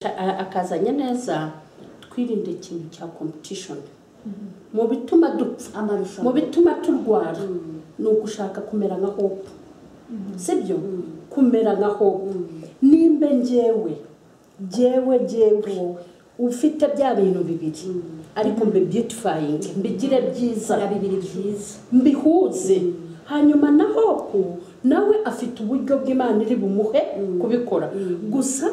A- akazanye neza twirinde ikintu cya competition mu bituma dupfa mu amarushanwa bituma turwara ni ugushaka kumera nka hope sibyo kumera nka hope nimba njyewe njyewe njyewe ufite bya bintu bibiri ariko mbibyutifying mbigire byiza na bibiri byiza mbihuze hanyuma na hope nawe afite uburyo bw'imana iri bumuhe kubikora gusa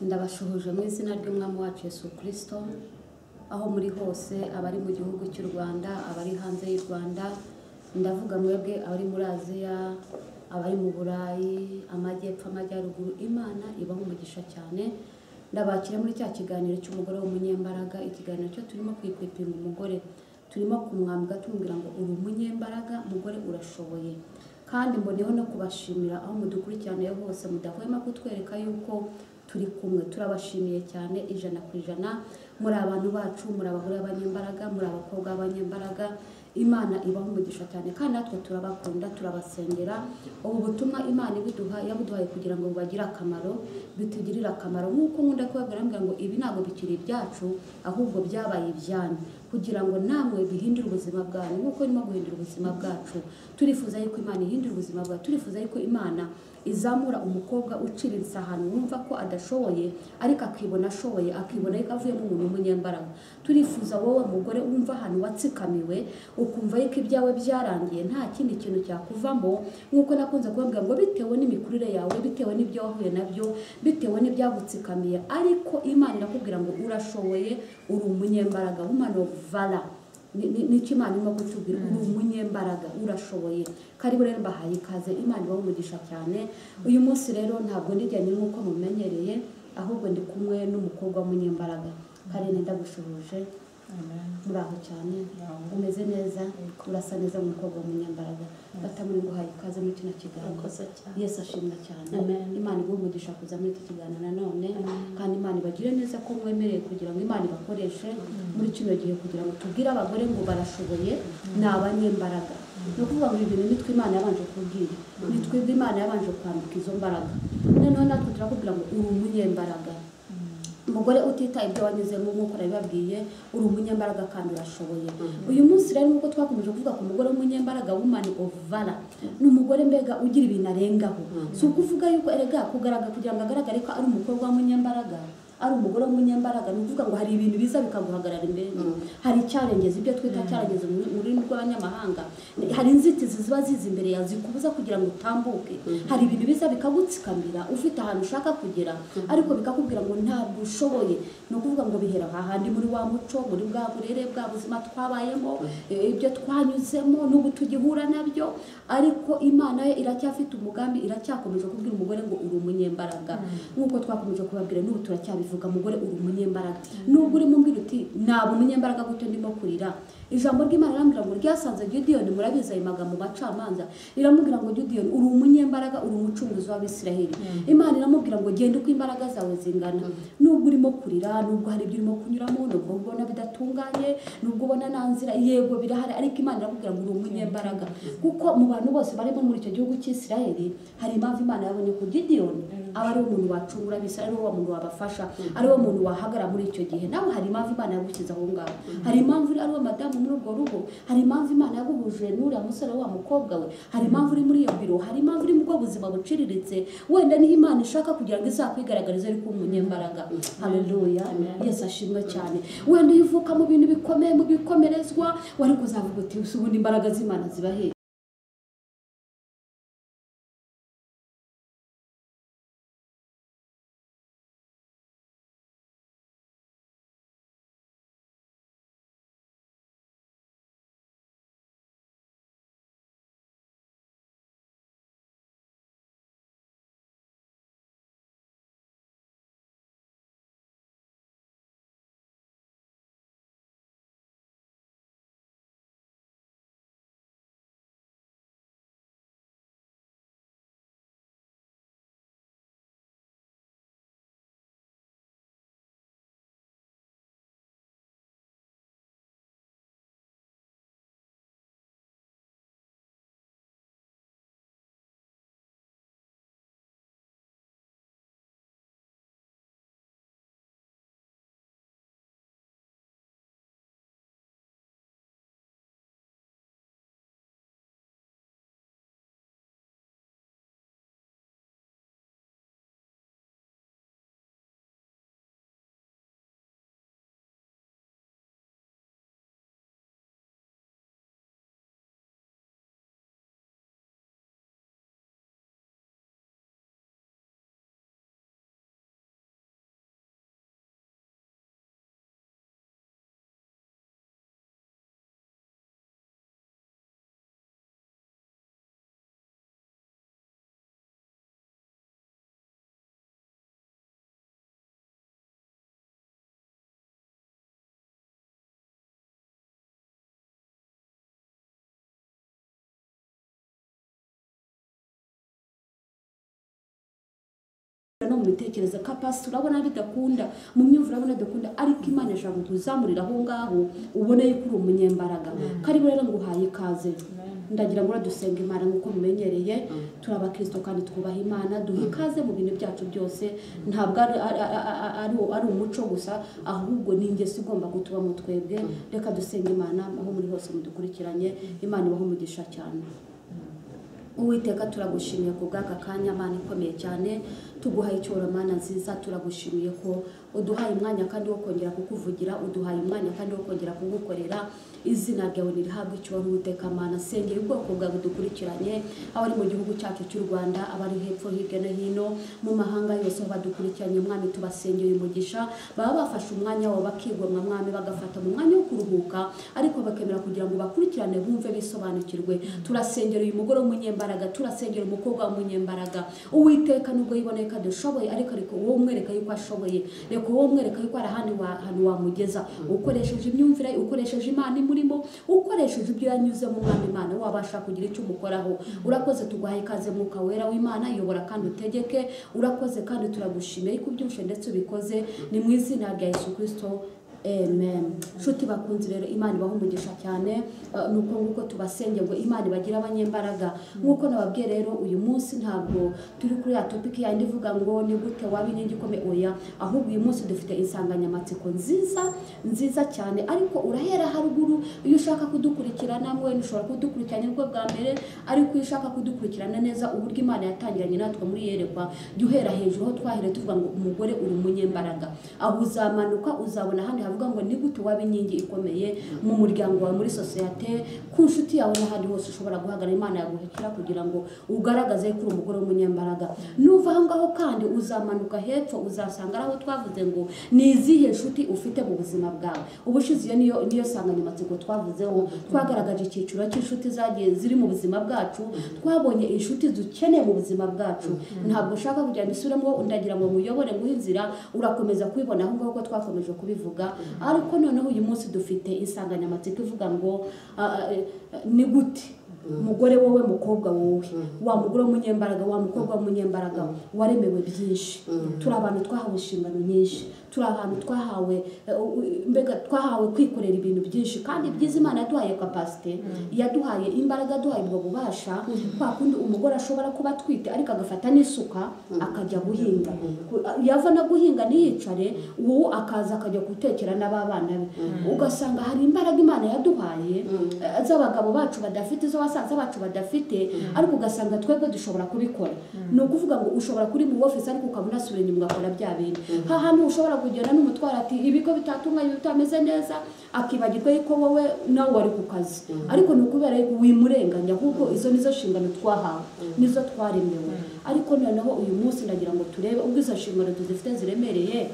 ndabashuhuje mu izina ry'umwami wacu yesu kirisito aho muri hose abari mu gihugu cy'u rwanda abari hanze y'u rwanda ndavuga mwebwe abari muri aziya abari mu burayi amajyepfo amajyaruguru imana ibaha umugisha cyane ndabakira muri cya kiganiro cy'umugore w'umunyembaraga ikiganiro cyo turimo kwikwipinga umugore turimo kumwambwa tumubwira ngo uri umunyembaraga mugore urashoboye kandi mboneyeho no kubashimira aho mudukurikiranira hose mudahwema kutwereka yuko turi kumwe turabashimiye cyane ijana ku ijana muri abantu bacu muri abagore b'abanyembaraga muri abakobwa b'abanyembaraga imana ibaha umugisha cyane kandi natwe turabakunda turabasengera ubu butumwa imana ibiduha yabuduhaye kugira ngo bubagire akamaro bitugirire akamaro nk'uko nkunda kubabwira mbwira ngo ibi ntabwo bikiri ibyacu ahubwo byabaye ibyanyu kugira ngo namwe bihindure ubuzima bwanyu nk'uko irimo guhindura ubuzima bwacu turifuza yuko imana ihindura ubuzima bwacu turifuza yuko imana izamura umukobwa uciriritse ahantu wumva ko adashoboye ariko akibona ashoboye akibona yuko avuyemo umuntu w'umunyembaraga turifuza wowe mugore wumva ahantu watsikamiwe ukumva yuko ibyawe byarangiye nta kindi kintu cyakuvamo nk'uko nakunze kubabwira ngo bitewe n'imikurire yawe bitewe n'ibyo wahuye nabyo bitewe n'ibyagutsikamiye ariko imana irakubwira ngo urashoboye uri umunyembaraga woman of valor Ni- ni- nicyo imana irimo kutubwira uri umunyembaraga urashoboye karibu rero mbahaye ikaze imana ibaha umugisha cyane uyu munsi rero ntabwo ndijyanye nk'uko mumenyereye ahubwo ndi kumwe n'umukobwa w'umunyembaraga karine ndagushoboje muraho cyane umeze neza urasa neza umukobwa w'umunyembaraga bata muri guhaye ikaze muri kino kiganiro Urakoze cyane. yesu ashimwa cyane Amen. imana iguha umugisha kuza muri iki kiganiro nanone kandi imana ibagire neza ko mwemereye kugira ngo imana ibakoreshe muri kino gihe kugira ngo tubwire abagore ngo barashoboye ni abanyembaraga ni ukuvuga ngo ibi bintu nitwe imana yabanje kubwira nitwe ibyo imana yabanje kwambika izo mbaraga noneho natwe turakubwira ngo uri umunyembaraga umugore utitaye ibyo wanyuzemo nk'uko nabibabwiye uri umunyembaraga kandi urashoboye uyu munsi rero nk'uko twakomeje kuvuga ku mugore w'umunyembaraga woman of valor ni umugore mbega ugira ibintu arengaho si ukuvuga yuko erega kugaragara kugira ngo agaragare ko ari umukobwa w'umunyembaraga ari umugore w'umunyembaraga ni ukuvuga ngo hari ibintu biza bikaguhagarara imbere hari icyarengezi ibyo twita cyarengezi mu mu rurimi rw'abanyamahanga hari inzitizi ziba ziza imbere yawe zikubuza kugira ngo utambuke hari ibintu biza bikagutsikamira ufite ahantu ushaka kugera ariko bikakubwira ngo ntabwo ushoboye ni ukuvuga ngo bihera aha handi muri wa muco muri bwa burere bwa buzima twabayemo eh, ibyo twanyuzemo n'ubu tugihura nabyo ariko imana yo iracyafite umugambi iracyakomeje kubwira umugore ngo uri umunyembaraga nk'uko twakomeje kubabwira n'ubu turacyabivuga mugore uri umunyembaraga nubwo urimo umbwira uti ntabwo umunyembaraga gutyo ndimo kurira ijambo ry'imana rirambwira ngo ryasanze gidiyoni murabizi ayo magambo mu bacamanza riramubwira ngo gidiyoni uri umunyembaraga uri umucunguzi w'abisiraheli imana iramubwira ngo genda uko imbaraga zawe zingana nubwo urimo kurira nubwo hari ibyo urimo kunyuramo nubwo ubona bidatunganye nubwo ubona nta nzira yego birahari ariko imana iramubwira ngo uri umunyembaraga kuko mu bantu bose barimo muri icyo gihugu cy'isiraheli hari impamvu imana yabonye ko gidiyoni aba ari umuntu wacungura bisa ari wo muntu wabafasha ari wo muntu wahagarara muri icyo gihe nawe hari impamvu imana yagushyize aho ngaho hari impamvu uri ari wo madamu muri urwo rugo hari impamvu imana yaguhuje n'uriya musore wa mukobwa we hari impamvu uri muri iyo biro hari impamvu uri mu bwo buzima buciriritse wenda niho imana ishaka kugira ngo izakwigaragarize ariko umunyembaraga haleluya yesu ashimwe cyane wenda iyo uvuka mu bintu bikomeye mu bikomerezwa wari kuzavuga uti "Si ubundi imbaraga z'imana ziba hehe no mu mitekerereze ko apasi urabona bidakunda mu myumvire urabona bidakunda ariko imana ishobora kuzamurira aho ngaho ubone yuko uri umunyembaraga karibu rero nguhaye ikaze ndagira ngo dusenga imana nk'uko mumenyereye turi abakristo kandi twubaha imana duha ikaze mu bintu byacu byose ntabwo ari, ari, ari- ari- ari umuco gusa ahubwo ni ingeso igomba kutubamo twebwe reka dusenga imana aho muri hose mudukurikiranye imana ibaho umugisha cyane Uwiteka turagushimiye ku bw'aka kanya mana ikomeye cyane tuguhaye icyoro mana nziza turagushimiye ko uduhaye umwanya kandi wo kongera kukuvugira uduhaye umwanya kandi wo kongera kugukorera izina ryawe nirihabwe icyoro Uwiteka mana sengera ubwoko bwawe dukurikiranye abari mu gihugu cyacu cy'u Rwanda abari hepfo hirya no hino mu mahanga yose aho badukurikiranye mwami tubasengeye umugisha baba bafashe umwanya wabo bakigomwa mwami bagafata mu mwanya wo kuruhuka ariko bakemera kugira ngo bakurikirane bumve bisobanukirwe turasengera uyu mugore w'umunyembaraga turasengera umukobwa w'umunyembaraga uwiteka nubwo yiboneye ko adashoboye ariko ariko wowe umwereka yuko ashoboye reka wowe umwereka yuko ari ahantu wa- ahantu wamugeza ukoresheje imyumvire ukoresheje imana imurimo ukoresheje ibyo yanyuzemo umwami imana wabasha kugira icyo umukoraho urakoze tuguhaye ikaze mwuka wera w'imana yobora kandi utegeke urakoze kandi turagushimiye yuko ubyumvishe ndetse ubikoze ni mu izina rya yesu kirisito Amen. Nshuti bakunze rero Imana ibaha umugisha cyane eh, nuko nguko tubasenge ngo Imana ibagira abanyembaraga nk'uko nababwiye rero uyu munsi ntabwo turi kuri ya topic yandi ivuga ngo ni gute waba inkingi ikomeye oya ahubwo uyu munsi dufite insanganyamatsiko nziza nziza cyane ariko urahera haruguru iyo ushaka kudukurikirana mwe ushobora kudukurikirana nibwo bwa mbere ariko iyo ushaka kudukurikirana neza uburyo Imana yatangiranye natwe muri yerekwa jya uhera hejuru aho twahere tuvuga ngo umugore uri umunyembaraga aho uzamanuka uzabona ahandi havuga ngo ni gute waba inkingi ikomeye mu muryango wawe muri sosiyete ku nshuti yawe n'ahandi hose ushobora guhagarara imana yaguhekera kugira ngo ugaragaze ko uri umugore w'umunyembaraga nuva aho ngaho kandi uzamanuka hepfo uzasanga ari aho twavuze ngo ni izihe nshuti ufite mu buzima bwawe ubushize iyo niyo niyo nsanganyamatsiko twavuzeho twagaragaje icyiciro cy'inshuti zagiye ziri mu buzima bwacu twabonye inshuti dukeneye mu buzima bwacu ntabwo ushaka kugira ngo isubiremo ndagira ngo muyobore nguhe inzira urakomeza kubibona aho ngaho ko twakomeje kubivuga ariko noneho uyu munsi dufite insanganyamatsiko ivuga ngo ah, ah, eh, ni gute mugore wowe mukobwa wowe wa mugore w'umunyembaraga wa mukobwa w'umunyembaraga waremewe byinshi turi abantu twahawe inshingano nyinshi turi abantu twahawe eh, u- u- mbega twahawe kwikorera ibintu byinshi kandi byiza imana yaduhaye kapasite yaduhaye imbaraga yaduhaye ubwo bubasha kwa kundi umugore ashobora kuba atwite ariko agafata n'isuka akajya guhinga Ku- a- yava no guhinga ntiyicare ubu akaza akajya gutekera n'ababana be ugasanga hari imbaraga imana yaduhaye eh, z'abagabo bacu badafite z'abasaza bacu badafite ariko ugasanga twebwe dushobora kubikora ni ukuvuga ngo ushobora kuri mu ofisi ariko ukaba unasubira inyuma ugakora bya bintu ha hantu ushobora kugenda n'umutwaro ati ibigo bitatunganye bitameze neza akibagirwa yuko wowe nawe wari ku kazi ariko ni ukubera yuko wimurenganya ahubwo izo nizo nshingano twahawe nizo twaremewe ariko noneho uyu munsi ndagira ngo turebe ubwo izo nshingano tuzifite ziremereye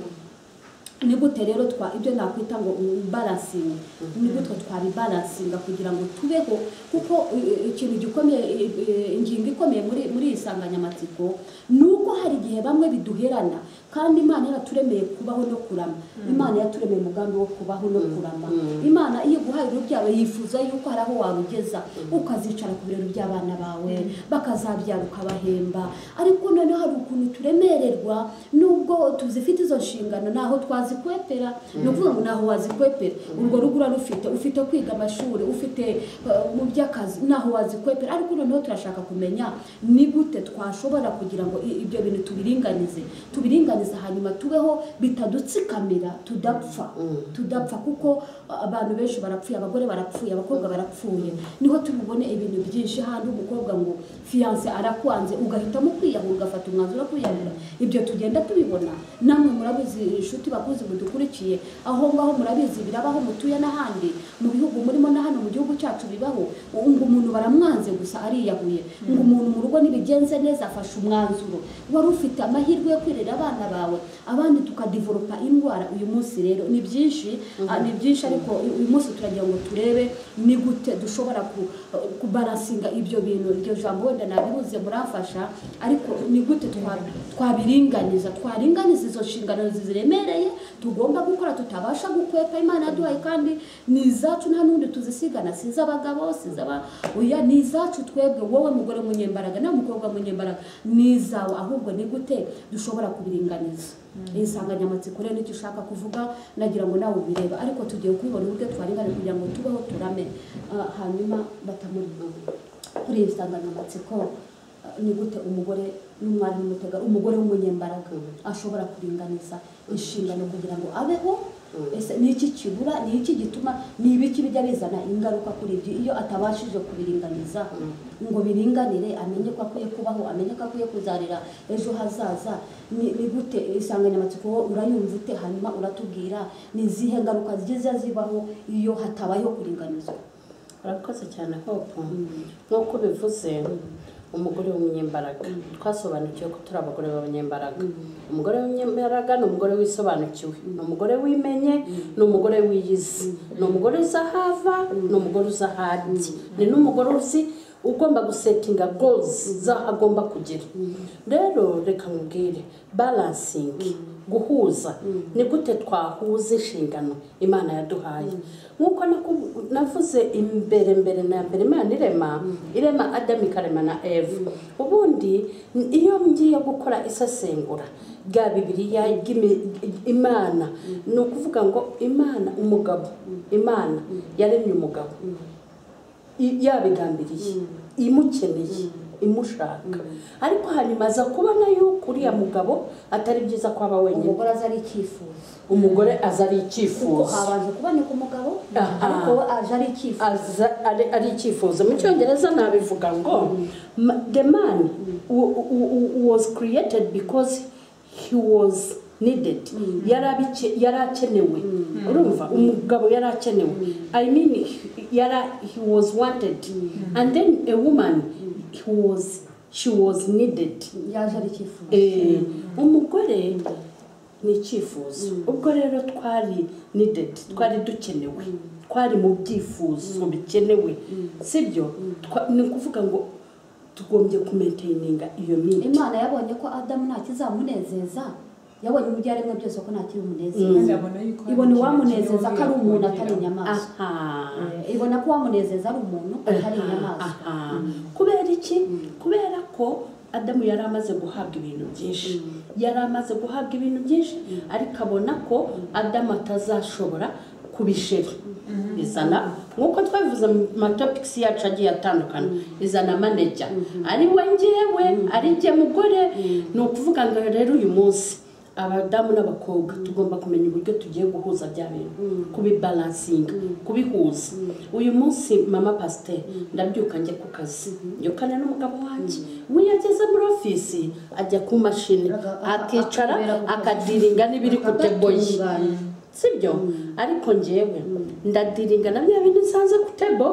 ni gute rero twa ibyo nakwita ngo balansinga ni gutwe twabibalansinga kugira ngo tubeho kuko eh, ikintu gikomeye eh, eh, ingingo ikomeye muri muri iyi nsanganyamatsiko ni uko hari igihe bamwe biduherana kandi imana yaraturemeye kubaho no kurama imana yaturemeye umugambi wo kubaho no kurama imana iyo iguhaye urubyaro yifuza yuko hari aho wabugeza ukazicara ku biro by'abana bawe bakazabyara ukabahemba ariko noneho hari ukuntu turemererwa nubwo tuzifite izo nshingano ntaho twazikwepera ni ukuvuga ngo ntaho wazikwepera urwo rugo urarufite ufite kwiga amashuri ufite eh, mu by'akazi ntaho wazikwepera ariko noneho turashaka kumenya ni gute twashobora kugira ngo i- ibyo bintu tubiringanize tubiringanize hanyuma tubeho bitadutsikamira tudapfa tudapfa kuko eh, abantu benshi barapfuye abagore barapfuye abakobwa barapfuye niho tubibone ibintu byinshi handi umukobwa ngo fiyanse arakwanze ugahitamo kwiyahura ugafata umwanzuro wo kwiyahura ibyo tugenda tubibona namwe murabizi inshuti bakuzi mudukurikiye aho ngaho murabizi birabaho mutuye n'ahandi mu bihugu murimo na hano mu gihugu cyacu bibaho ngo umuntu baramwanze gusa ariyahuye ngo umuntu mu rugo nibigenze neza afashe umwanzuro wari ufite amahirwe yo kwirera abana bawe abandi tukadivoropa indwara uyu munsi rero ni byinshi ah, ni byinshi ariko uyu munsi turagira ngo turebe ni gute dushobora ku- kubarasinga ibyo bintu iryo jambo wenda nabihuze muramfasha ariko ni gute twa- twabiringaniza twaringaniza izo nshingano ziremereye tugomba gukora tutabasha gukwepa imana yaduhaye kandi ni izacu nta n'undi tuzisigana si iz'abagabo bose zaba oya ni izacu twebwe wowe mugore munyembaraga nawe mukobwa munyembaraga ni izawe ahubwo ni gute dushobora kubiringaniza iyi nsanganyamatsiko rero nicyo ushaka kuvuga nagira ngo nawe ubireba ariko tugiye kubibona uburyo twaringana kugira ngo tubeho turame Ah, hanyuma batamurima kuri iyi nsanganyamatsiko ah, ni gute umugore n'umwari n'umutega umugore w'umunyembaraga ashobora kuringaniza inshingano kugira ngo abeho ese ni iki kibura ni iki gituma ni ibiki bijya bizana ingaruka kuri ibyo iyo atabashije kubiringaniza ngo biringanire amenye ko akwiye kubaho amenye ko akwiye kuzarira ejo hazaza ni ni gute insanganyamatsiko wowe urayumva ute hanyuma uratubwira ni izihe ngaruka ziza zibaho iyo hatabayeho kuringanizwa urakoze cyane hopo nk'uko bivuze umugore w'umunyembaraga twasobanukiwe ko turi abagore b'abanyembaraga umugore w'umunyembaraga ni umugore wisobanukiwe ni umugore wimenye ni umugore wiyizi ni umugore uzi aho ava ni umugore uzi aho ajya ni n'umugore uzi ugomba gusetinga gozi z'aho agomba kugera rero reka nkubwire balansingi guhuza ni gute twahuza inshingano imana yaduhaye nk'uko naku- navuze imbere mbere na mbere imana irema irema adamu ikarema na eve ubundi n- iyo ngiye gukora isesengura rya bibiliya ry'imi- imana ni ukuvuga ngo imana umugabo imana yaremye umugabo i- yabigambiriye imukeneye imushaka ariko hanyuma aza kubona yuko uriya mugabo atari byiza ko aba wenyine umugore aza ari icyifuzo umugore aza ari kuko icyifuzo habanje kuboneka umugabo Aha. ariko we aje ari icyifuzo aza ari- ari icyifuzo mu cyongereza nabivuga ngo "Ma- the man w- w- w- was created because he was needed yari abice- yari akenewe urumva umugabo yari akenewe i mean he- yari he was wanted and then a woman he was she was needed yaje ari icyifuzo Eh, umugore ni icyifuzo ubwo rero twari needed twari dukenewe twari mu byifuzo bikenewe sibyo Twa- ni ukuvuga ngo tugombye kumenteyininga iyo miti imana yabonye ko adamu nta kizamunezeza yabonye ibyo yaremwe byose ko nta kandi kibimunezeza abona yuko hari ibona ikintu uwamunezeza kibi ko ari umuntu yakongera. atari inyamaswa aha Eh, ibona ko uwamunezeza ari umuntu atari inyamaswa Aha. kubera iki kubera ko adamu yari amaze guhabwa ibintu byinshi yari amaze guhabwa ibintu byinshi ariko abona ko adamu atazashobora kubishira izana nk'uko twabivuze mu matopikisi yacu agiye atandukana izana manejya ari we ngewe ari jye mugore ni ukuvuga ngo rero uyu munsi abadamu n'abakobwa tugomba kumenya uburyo tugiye guhuza bya bintu kubibalansinga kubihuza uyu munsi mama pasiteri ndabyuka njya ku kazi byukane n'umugabo wanjye we iyo ageze muri ofisi ajya ku mashini Aga- a- akicara akabera ku kazi. akadiringa n'ibiri ku tebo ye Agatunganya. sibyo ariko njyewe ndadiringa na bya bindi nsanze ku tebo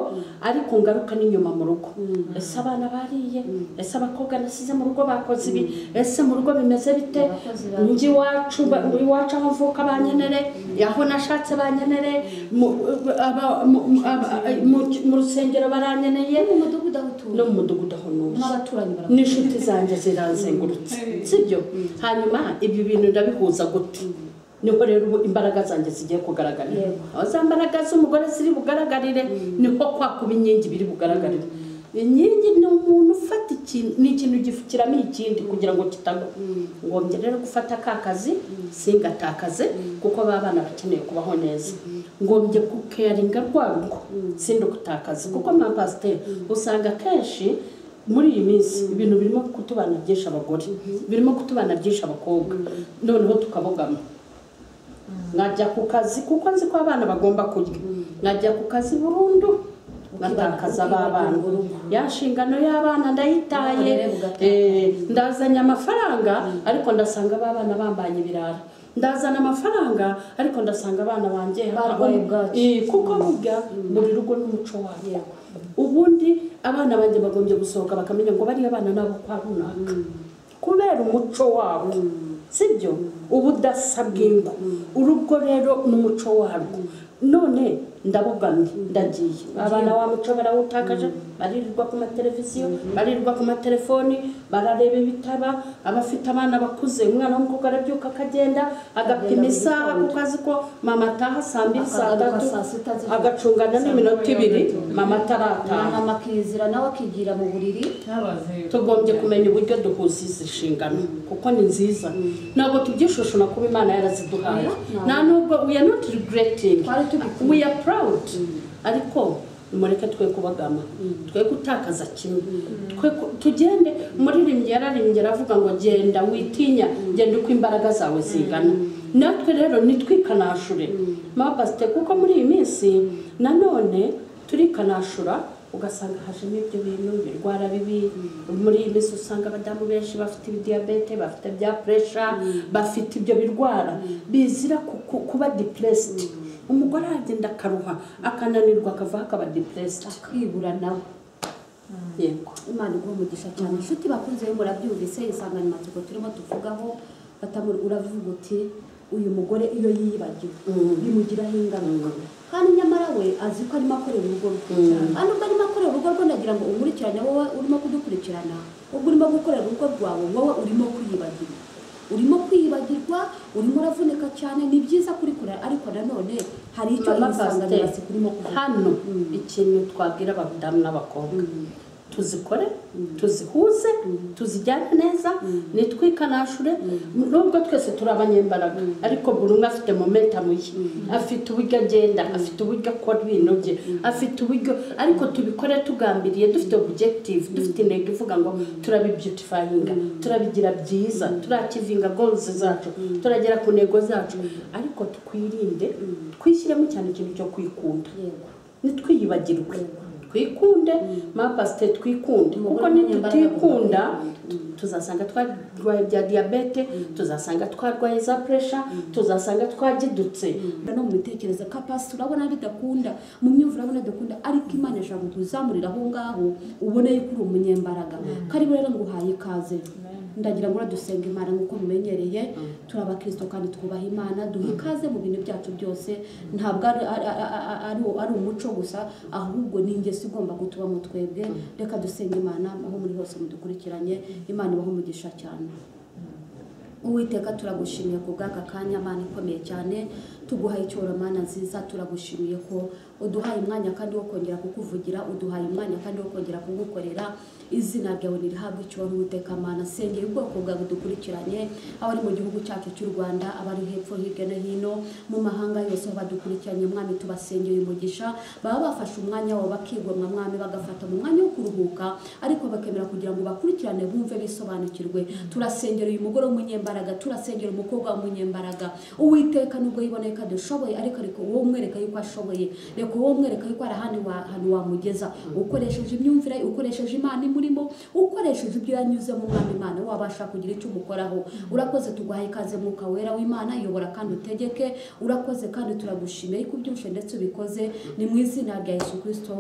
ariko ngaruka n'inyuma mu rugo ese abana bariye ese abakobwa nasize mu rugo bakoze ibi ese mu rugo bimeze bite Abakozi ba- njye iwacu ba- iwacu aho mvuka bankenere aho nashatse bankenere mu- aba- mu- mu- aba- mu- mu rusengero barankeneye mu mudugudu aho no utuye mu mudugudu aho ntuye n'abaturanyi barakunda n'inshuti zanjye zirazengurutse sibyo hanyuma ibyo bintu ndabihuza gute niho rero ubu imbaraga zanjye zigiye kugaragarira Yego. aho za mbaraga z'umugore ziri bugaragarire niho kwa kuba inkingi biri bugaragarire inkingi ni umuntu ufata ikintu ni ikintu gifukiramo ikindi kugira ngo kitagwa ngombye rero gufata ka kazi singatakaze kuko ba bana bakeneye kubaho neza ngombye kukeyaringa rwa rugo sindukutakaze kuko mapasiteri usanga kenshi muri iyi minsi ibintu birimo kutubana byinshi abagore birimo kutubana byinshi abakobwa noneho tukabogama nkajya ku kazi kuko nzi ko abana bagomba kurya nkajya ku kazi burundu ngatakaza ba bana ya nshingano y'abana ndayitaye Ubukorere bugatakaza. eh, ndazanye amafaranga ariko ndasanga ba bana bambanye ibirara ndazana amafaranga ariko ndasanga abana banjye Barwaye bwaki. Eh, kuko burya buri rugo n'umuco waryo ubundi abana banjye bagombye gusohoka bakamenya ngo bariya bana nabo kwa runaka kubera umuco wabo sibyo ubudasa bw'ingo urugo rero n'umuco warwo none ndabugamye ndagiye abana wa muco barawutakaje baririrwa ku mateleviziyo baririrwa ku matelefoni barareba ibitaba abafite abana bakuze umwana w'umukobwa arabyuka akagenda agapima isaha kuko azi ko mama ataha saa mbiri saa Akagaruka tatu saa sita z'ijoro. agacungana n'iminota ibiri mama na atarataha mama akizira nawe akigira mu buriri tugombye kumenya uburyo duhuza izi nshingano kuko ni nziza ntabwo tubyishushuna kuba imana yaraziduhaye Mm. nta nubwo we are not regretting Twari tubikwiye. we are proud ariko nimureke twe kubagama twe gutakaza kimwe twe ku- tugende umuririmbyi yararimbye aravuga ngo genda witinya genda uko imbaraga zawe zingana natwe rero nitwikanashure mama pasite kuko muri iyi minsi nanone turikanashura ugasanga hajemo ibyo bintu ibirwara bibi muri iyi minsi usanga abadamu benshi bafite ibidiyabete bafite bya puresha bafite ibyo birwara bizira ku- ku- kuba depuresiti umugore aragenda akaruha akananirwa akavaho akaba depuresiti akibura nawe yego imana iguha umugisha cyane inshuti bakunze be murabyumvise insanganyamatsiko turimo tuvugaho batamuri uravuga uti uyu mugore iyo yiyibagiwe bimugiraho ingaruka kandi nyamara we azi ko arimo akorera urugo rwe kandi ubwo arimo akorera urugo rwe ndagira ngo umurikirane wowe urimo kudukurikirana ubwo urimo gukorera urugo rwawe wowe urimo kwiyibagirwa urimo kwiyibagirwa urimo uravunika cyane ni byiza kuri kurera ariko nanone hari icyo Mama insanganyamatsiko urimo kuvuga hano ikintu twabwira abadamu n'abakobwa tuzikore tuzihuze tuzijyane neza nitwikanashure nubwo twese turi abanyembaraga ariko buri umwe afite momentamu ye afite uburyo agenda afite uburyo akora ibintu bye afite uburyo ariko tubikore tugambiriye dufite objective dufite intego ivuga ngo turabibyutifayinga turabigira byiza turakivinga goals zacu turagera ku ntego zacu ariko twirinde twishyiremo cyane ikintu cyo kwikunda yego ntitwiyibagirwe twikunde mapasite twikunde kuko nitutikunda tuzasanga twarwaye bya diyabete tuzasanga twarwaye za puresha tuzasanga twagidutse no mu bitekerezo ka pasi urabona bidakunda mu myumvire urabona bidakunda ariko imana ishobora kutuzamurira aho ngaho ubone yuko uri umunyembaraga kari rero nguhaye ikaze ndagira ngo dusenga imana nk'uko mumenyereye turi abakristo kandi twubaha imana duha ikaze mu bintu byacu byose ntabwo ari- ari- ari- ari- ari umuco gusa ahubwo ni ingeso igomba gutubamo twebwe reka dusenga imana aho muri hose mudukurikiranye imana ibahe umugisha cyane Uwiteka turagushimiye ku bw'aka kanya mana ikomeye cyane tuguhaye icyoro mana nziza turagushimiye ko uduhaye umwanya kandi wo kongera kukuvugira uduhaye umwanya kandi wo kongera kugukorera izina ryawe nirihabwe icyoro Uwiteka mana sengera ubwoko bwawe dukurikiranye abari mu gihugu cyacu cy'u Rwanda abari hepfo hirya no hino mu mahanga yose aho badukurikiranye mwami tubasengeye umugisha baba bafashe umwanya wabo bakigomwa mwami bagafata mu mwanya wo kuruhuka ariko bakemera kugira ngo bakurikirane bumve bisobanukirwe turasengera uyu mugore w'umunyembaraga turasengera umukobwa w'umunyembaraga uwiteka nubwo yiboneka dushoboye ariko ariko wowe umwereka yuko ashoboye reka wowe umwereka yuko hari ahandi wa- ahantu wamugeza ukoresheje imyumvire ukoresheje imana imurimo ukoresheje ibyo yanyuzemo umwana imana wabasha kugira icyo umukoraho urakoze tuguhaye ikaze mwuka wera w'imana yobora kandi utegeke urakoze kandi turagushimiye yuko ubyumvishe ndetse ubikoze ni mu izina rya yesu kirisito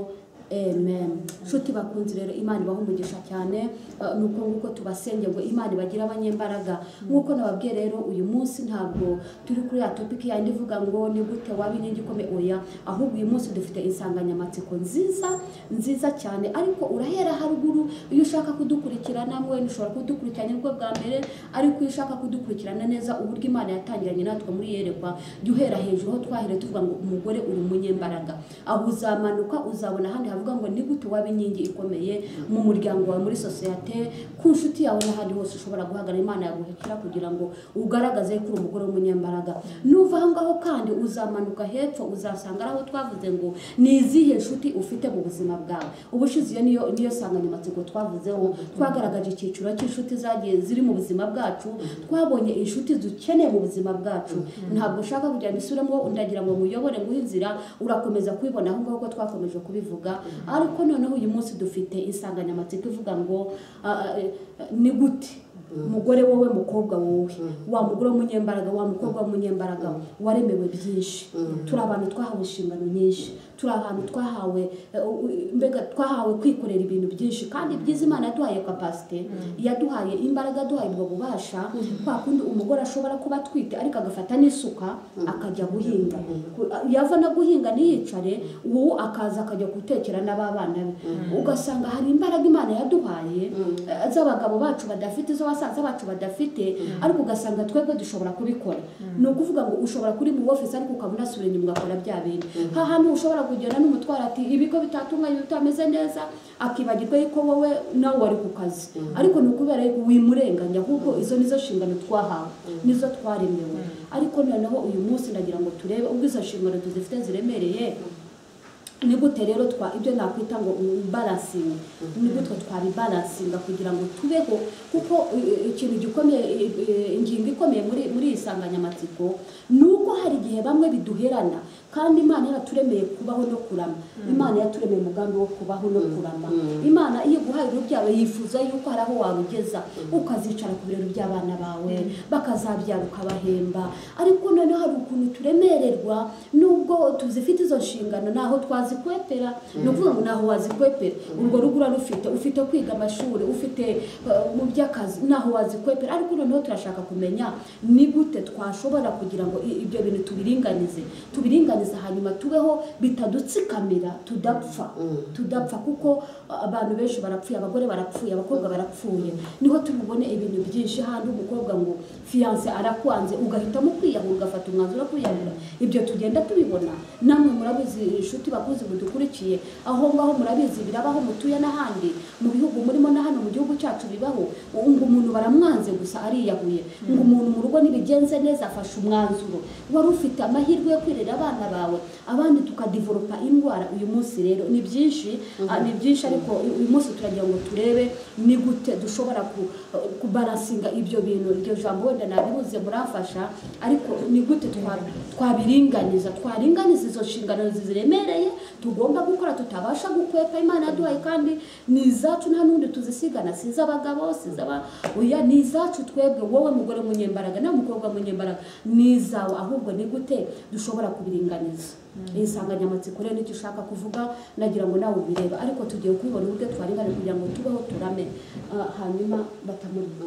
Amen. Nshuti bakunzi rero Imana ibaha umugisha cyane eh, nuko nguko tubasenge ngo Imana ibagira abanyembaraga nkuko nababwiye rero uyu munsi ntabwo turi kuri ya topic yandi ivuga ngo ni gute waba inkingi ikomeye oya ahubwo uyu munsi dufite insanganyamatsiko nziza nziza cyane ariko urahera haruguru iyo ushaka kudukurikira namwe ushobora kudukurikirana ubwo bwa mbere ariko iyo ushaka kudukurikirana neza uburyo Imana yatangiranye natwe muri yerekwa jya uhera hejuru aho twahere tuvuga ngo umugore uri umunyembaraga aho uzamanuka uzabona ahandi havuga ngo ni gute waba inkingi ikomeye mu muryango wawe muri sosiyete ku nshuti yawe n'ahandi hose ushobora guhagana imana yaguhekera kugira ngo ugaragaze ko uri umugore w'umunyembaraga nuva aho ngaho kandi uzamanuka hepfo uzasanga ari aho twavuze ngo ni izihe nshuti ufite mu buzima bwawe ubushize iyo niyo niyo nsanganyamatsiko twavuzeho twagaragaje icyiciro cy'inshuti zagiye ziri mu buzima bwacu twabonye inshuti dukeneye mu buzima bwacu ntabwo ushaka kugira ngo isubiremo ndagira ngo muyobore nguhe inzira urakomeza kubibona aho ngaho ko twakomeje kubivuga ariko noneho uyu munsi dufite insanganyamatsiko ivuga ngo ah, ah, eh, ni gute mugore wowe mukobwa wowe wa mugore w'umunyembaraga wa mukobwa w'umunyembaraga waremewe byinshi turi abantu twahawe inshingano nyinshi turi ahantu twahawe eh, u- u- mbega twahawe kwikorera ibintu byinshi kandi byiza imana yaduhaye kapasite yaduhaye imbaraga yaduhaye ubwo bubasha kwa kundi umugore ashobora kuba atwite ariko agafata n'isuka akajya guhinga Ku- a- yava no guhinga ntiyicare ubu akaza akajya gutekera n'ababana be ugasanga hari imbaraga imana yaduhaye eh, z'abagabo bacu badafite iz'abasaza bacu badafite ariko ugasanga twebwe dushobora kubikora ni ukuvuga ngo ushobora kuri mu office ariko ukaba unasubira inyuma ugakora bya bintu nka hantu ushobora kugenda n'umutwaro ati ibigo bitatunganye bitameze neza akibagirwa yuko wowe nawe wari ku kazi ariko ni ukubera yuko wimurenganya ahubwo izo nizo nshingano twahawe nizo twaremewe ariko noneho uyu munsi ndagira ngo turebe ubwo izo nshingano tuzifite ziremereye ni gute rero twa ibyo nakwita ngo balansinga ni gutwe twabibalansinga kugira ngo tubeho kuko eh, ikintu gikomeye eh, eh, ingingo ikomeye muri muri iyi nsanganyamatsiko ni uko hari igihe bamwe biduherana kandi imana yaraturemeye kubaho no kurama imana yaturemeye umugambi wo kubaho no kurama imana iyo iguhaye urubyaro yifuza yuko hari aho wabugeza ukazicara ku biro by'abana bawe bakazabyara ukabahemba ariko noneho hari ukuntu turemererwa nubwo tuzifite izo nshingano ntaho twazikwepera ni ukuvuga ngo ntaho wazikwepera urwo rugo urarufite ufite kwiga amashuri ufite eh, mu by'akazi ntaho wazikwepera ariko noneho turashaka kumenya ni gute twashobora kugira ngo i- ibyo bintu tubiringanize tubiringanize hanyuma tubeho bitadutsikamira tudapfa tudapfa kuko eh, abantu benshi barapfuye abagore barapfuye abakobwa barapfuye niho tubibone ibintu byinshi handi umukobwa ngo fiyanse arakwanze ugahitamo kwiyahura ugafata umwanzuro wo kwiyahura ibyo tugenda tubibona namwe murabizi inshuti bakuzi mudukurikiye aho ngaho murabizi birabaho mutuye n'ahandi mu bihugu murimo na hano mu gihugu cyacu bibaho ngo umuntu baramwanze gusa ariyahuye ngo umuntu mu rugo ntibigenze neza afashe umwanzuro wari ufite amahirwe yo kwirera abana bawe abandi tukadivoropa indwara uyu munsi rero ni byinshi ah, ni byinshi ariko uyu munsi turagira ngo turebe ni gute dushobora ku- kubaransinga ibyo bintu iryo jambo wenda nabihuze muramfasha ariko ni gute twa- twabiringaniza twaringaniza izo nshingano ziremereye tugomba gukora tutabasha gukwepa imana yaduhaye kandi ni izacu nta n'undi tuzisigana si iz'abagabo si iz'aba- oya ni izacu twebwe wowe mugore munyembaraga nawe mukobwa munyembaraga ni izawe ahubwo ni gute dushobora kubiringaniza iyi nsanganyamatsiko rero nicyo ushaka kuvuga nagira ngo nawe ubireba ariko tugiye kubibona uburyo twaringaniza kugira ngo tubeho turame Ah, hanyuma batamurima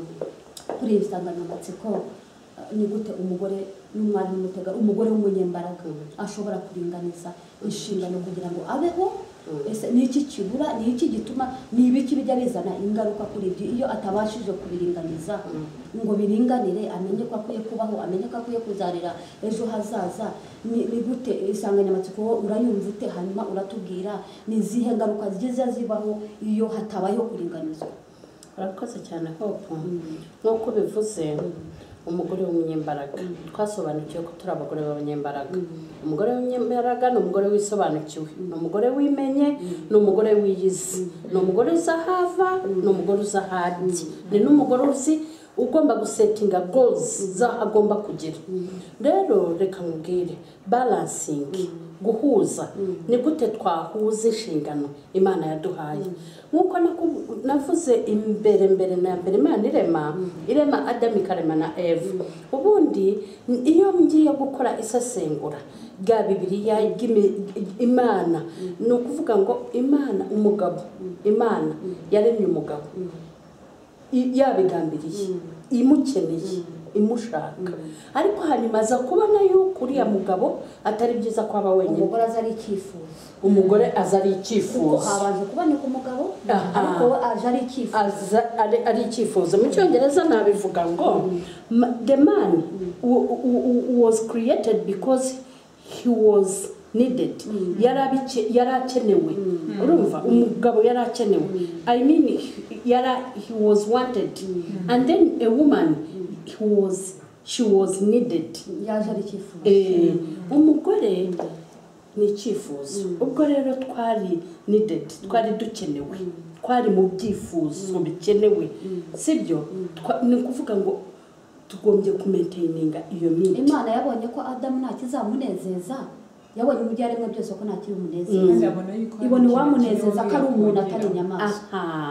kuri iyi nsanganyamatsiko ah, ni gute umugore n'umwari n'umutega umugore w'umunyembaraga ashobora kuringaniza inshingano kugira ngo abeho ese ni iki kibura ni iki gituma ni ibiki bijya bizana ingaruka kuri ibyo iyo atabashije kubiringaniza ngo biringanire amenye ko akwiye kubaho amenye ko akwiye kuzarira ejo hazaza ni ni gute insanganyamatsiko wowe urayumva ute hanyuma uratubwira ni izihe ngaruka zigeze zibaho iyo hatabayeho kuringanizwa urakoze cyane hopu nk'uko bivuze umugore w'umunyembaraga twasobanukiwe ko turi abagore b'abanyembaraga umugore w'umunyembaraga ni umugore wisobanukiwe ni umugore wimenye ni umugore wiyizi ni umugore uzi aho ava ni umugore uzi aho ajya ni n'umugore uzi ugomba gusetinga gozi agomba kugira rero reka nkubwire balansingi guhuza ni gute twahuza inshingano imana yaduhaye nk'uko naku- navuze imbere mbere na mbere imana irema irema adamu ikarema na eve ubundi iyo ngiye gukora isesengura rya bibiliya ry'imi- imana ni ukuvuga ngo imana umugabo imana yaremye umugabo i- yabigambiriye imukeneye imushaka ariko hanyuma aza kubona yuko uriya mugabo atari byiza ko aba wenyine umugore aza ari icyifuzo umugore aza ari kuko icyifuzo habanje kuboneka umugabo Aha. ariko we aje ari icyifuzo aza ari ari icyifuzo mu cyongereza nabivuga ngo "Ma- the man w- w- w- was created because he was needed yari abice- yari akenewe urumva umugabo yari akenewe i mean he- yari he was wanted and then a woman he was she was needed yaje ari icyifuzo Eh, umugore ni icyifuzo ubwo rero twari needed twari dukenewe twari mu byifuzo bikenewe sibyo Twa- ni ukuvuga ngo tugombye kumenteyininga iyo miti imana yabonye ko adamu nta kizamunezeza yabonye ibyo yaremwe byose ko nta kandi kibimunezeza abona yuko hari ibona ikintu uwamunezeza kiriho ko ari umuntu atari yakongera. inyamaswa aha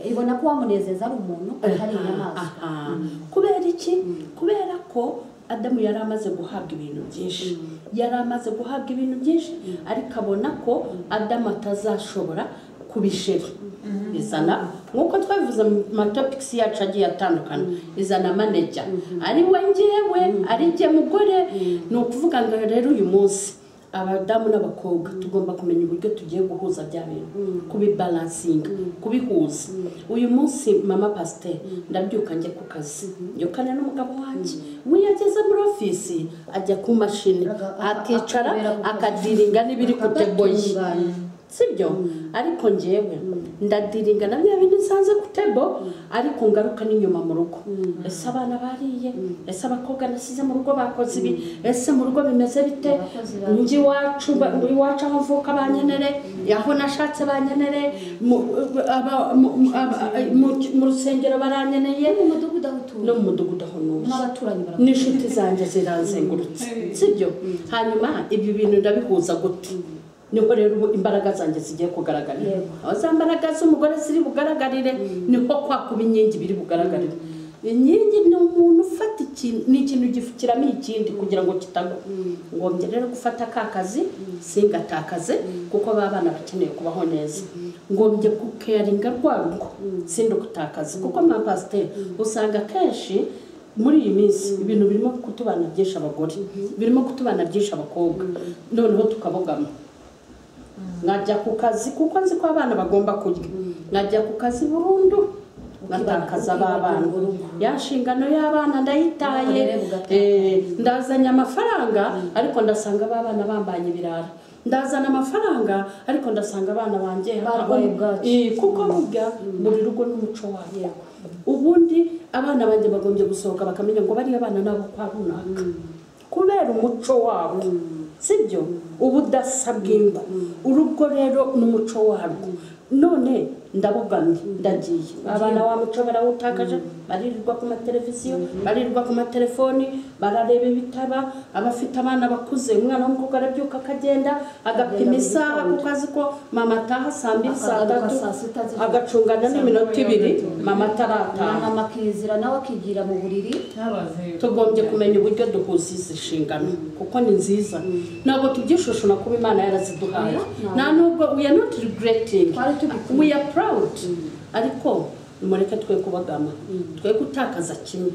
Eh, ibona ko uwamunezeza ari umuntu atari inyamaswa aha kubera iki kubera ko adamu yari amaze guhabwa ibintu byinshi yari amaze guhabwa ibintu byinshi ariko abona ko adamu atazashobora kubishira bizana nk'uko twabivuze mu matopikisi yacu agiye atandukanye izana maneja ari we ngewe ari njye mugore ni ukuvuga ngo rero uyu munsi abadamu n'abakobwa tugomba kumenya uburyo tugiye guhuza bya bintu kubibalansinga kubihuza uyu munsi mama pasiteri ndabyuka njya ku kazi yukana n'umugabo wanjye we iyo ageze muri ofisi ajya ku mashini akicara akadiringa n'ibiri ku teboye sibyo ariko ngewe ndadiringa na bya bindi nsanze ku tebo ariko ngaruka n'inyuma mu rugo ese abana bariye ese abakobwa nasize mu rugo bakoze ibi ese mu rugo bimeze bite njye iwacu ba- iwacu aho mvuka banyenere aho nashatse banyenere mu- aba- mu- mu- aba- mu- mu rusengero baranyeneye mu mudugudu aho no utuye mu mudugudu aho ntuye n'abaturanyi barakora n'inshuti zanjye zirazengurutse sibyo hanyuma ibyo bintu ndabihuza gute niho rero ubu imbaraga zanjye zigiye kugaragarira Yego. aho za mbaraga z'umugore ziri bugaragarire niho kwa kuba inkingi biri bugaragarire inkingi ni umuntu ufata ikintu ni ikintu gifukiramo ikindi kugira ngo kitagwa ngombye rero gufata ka kazi singatakaze kuko ba bana bakeneye kubaho neza ngombye kukeyaringa rwa rugo sindukutakaze kuko mwa pasiteri usanga kenshi muri iyi minsi ibintu birimo kutubana byinshi abagore birimo kutubana byinshi abakobwa noneho tukabogama nkajya ku kazi kuko nzi ko abana bagomba kurya nkajya ku kazi burundu ngatakaza ba bana ya nshingano y'abana ndayitaye Ubukorere bugataka. eh, ndazanye amafaranga ariko ndasanga ba bana bambanye ibirara ndazana amafaranga ariko ndasanga abana banjye Barwaye aho- bwaki. Eh, kuko burya buri rugo n'umuco wayo ubundi abana banjye bagombye gusohoka bakamenya ngo bariya bana nabo kwa runaka kubera umuco wabo sibyo ubudasa bw'ingo urugo rero n'umuco warwo none ndabogamye ndagiye abana wa muco barawutakaje baririrwa ku mateleviziyo baririrwa ku matelefoni barareba ibitaba abafite abana bakuze umwana w'umukobwa arabyuka akagenda agapima isaha kuko azi ko mama ataha saa mbiri saa Akagaruka tatu saa sita z'ijoro. agacungana n'iminota ibiri mama umwana atarataha amakizira nawe akigira mu buriri tugombye kumenya uburyo duhuza izi nshingano kuko ni nziza ntabwo tubyishushuna kuba imana yaraziduhaye Oya, nta nubwo we are not regretting Twari tubikwiye. we are proud ariko nimureke twe kubagama twe gutakaza kimwe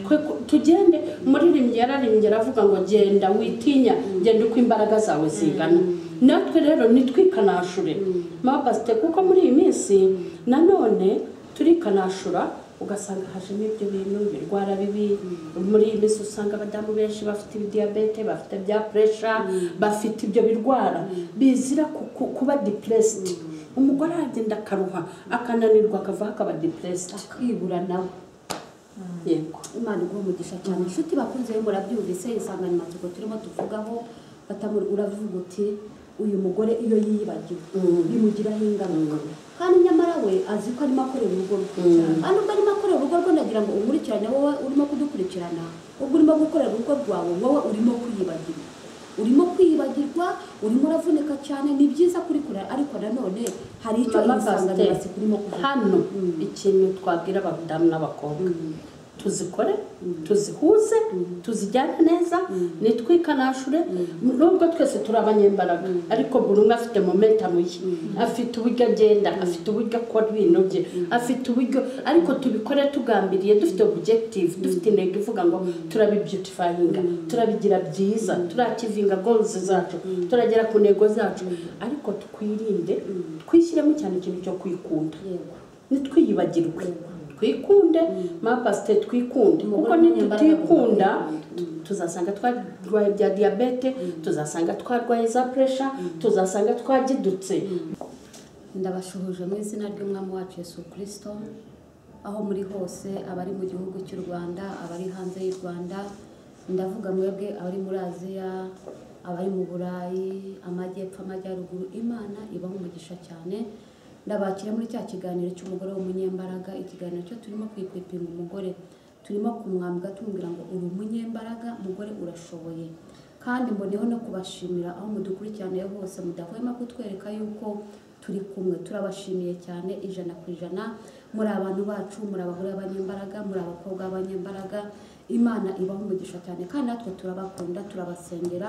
twe ku- tugende umuririmbyi yararimbye aravuga ngo genda witinya genda uko imbaraga zawe zingana natwe rero nitwikanashure mama pasite kuko muri iyi minsi nanone turikanashura ugasanga hajemo ibyo bintu ibirwara bibi muri iyi minsi usanga abadamu benshi bafite ibidiyabete bafite bya puresha bafite ibyo birwara bizira ku- ku- kuba depuresiti umugore aragenda akaruha akananirwa akavaho akaba depuresiti akibura nawe yego imana iguha umugisha cyane inshuti bakunze rero murabyumvise insanganyamatsiko turimo tuvugaho batamu uravuga uti uyu mugore iyo yiyibagiwe bimugiraho ingaruka kandi nyamara we azi ko arimo akorera urugo rwe kandi ubwo arimo akorera urugo rwe ndagira ngo umurikirane wowe urimo kudukurikirana ubwo urimo gukorera urugo rwawe wowe urimo kwiyibagirwa urimo kwiyibagirwa urimo uravunika cyane ni byiza kurikora ariko nanone hari icyo Mama iyi nsanganyamatsiko Pasiteri, urimo kuvuga hano ikintu twabwira abadamu n'abakobwa tuzikore tuzihuze tuzijyane neza nitwikanashure nubwo twese turi abanyembaraga ariko buri umwe afite momentamu ye afite uburyo agenda afite uburyo akora ibintu bye afite uburyo ariko tubikore tugambiriye dufite objective dufite intego ivuga ngo turabibyutifayinga turabigira byiza turakivinga goals zacu turagera ku ntego zacu ariko twirinde twishyiremo cyane ikintu cyo kwikunda yego ntitwiyibagirwe twikunde mapasite twikunde Umugore kuko w'umunyembaraga nitutikunde agomba tuzasanga twarwaye bya diyabete tuzasanga twarwaye za puresha tuzasanga twagidutse ndabashuhuje mu izina ry'umwami wacu Yesu kirisito aho muri hose abari mu gihugu cy'u rwanda abari hanze y'u rwanda ndavuga mwebwe abari muri aziya abari mu burayi amajyepfo amajyaruguru imana ibaho umugisha cyane ndabakira muri cya kiganiro cy'umugore w'umunyembaraga ikiganiro cyo turimo kwipima umugore turimo kumwambwa tumubwira ngo uri umunyembaraga mugore urashoboye kandi mboneho no kubashimira aho mudukurikiraniye hose mudahwema kutwereka yuko turi kumwe turabashimiye cyane ijana ku ijana muri abantu bacu muri abagore b'abanyembaraga muri abakobwa b'abanyembaraga imana ibaha umugisha cyane kandi natwe turabakunda turabasengera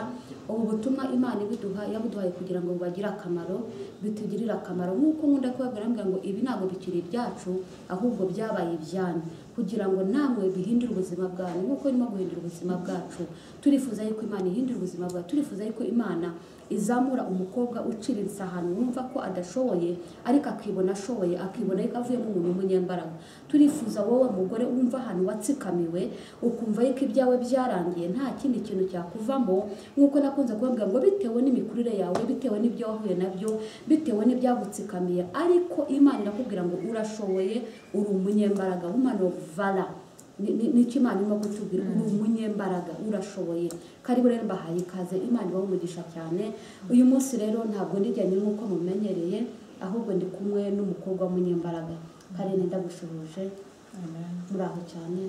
ubu butumwa imana ibiduha yabuduhaye kugira ngo bubagire akamaro bitugirire akamaro nk'uko nkunda kubabwira mbwira ngo ibi ntabwo bikiri ibyacu ahubwo byabaye ibyanyu kugira ngo namwe bihindure ubuzima bwanyu nk'uko irimo guhindura ubuzima bwacu turifuza yuko imana ihindura ubuzima bwacu turifuza yuko imana izamura umukobwa ucira ahantu wumva ko adashoboye ariko akibona ashoboye akibona yuko avuyemo umuntu w'umunyembaraga turifuza wowe mugore wumva ahantu watsikamiwe ukumva yuko ibyawe byarangiye nta kindi kintu cyakuvamo nk'uko nakunze kubabwira ngo bitewe n'imikurire yawe bitewe n'ibyo wahuye nabyo bitewe n'ibyagutsikamiye ariko imana irakubwira ngo urashoboye uri umunyembaraga woman of valor Ni- ni- nicyo imana irimo kutubwira uri umunyembaraga urashoboye karibu rero mbahaye ikaze imana ibaha umugisha cyane uyu munsi rero ntabwo ndijyanye nk'uko mumenyereye ahubwo ndi kumwe n'umukobwa w'umunyembaraga karine ndagushubuje muraho cyane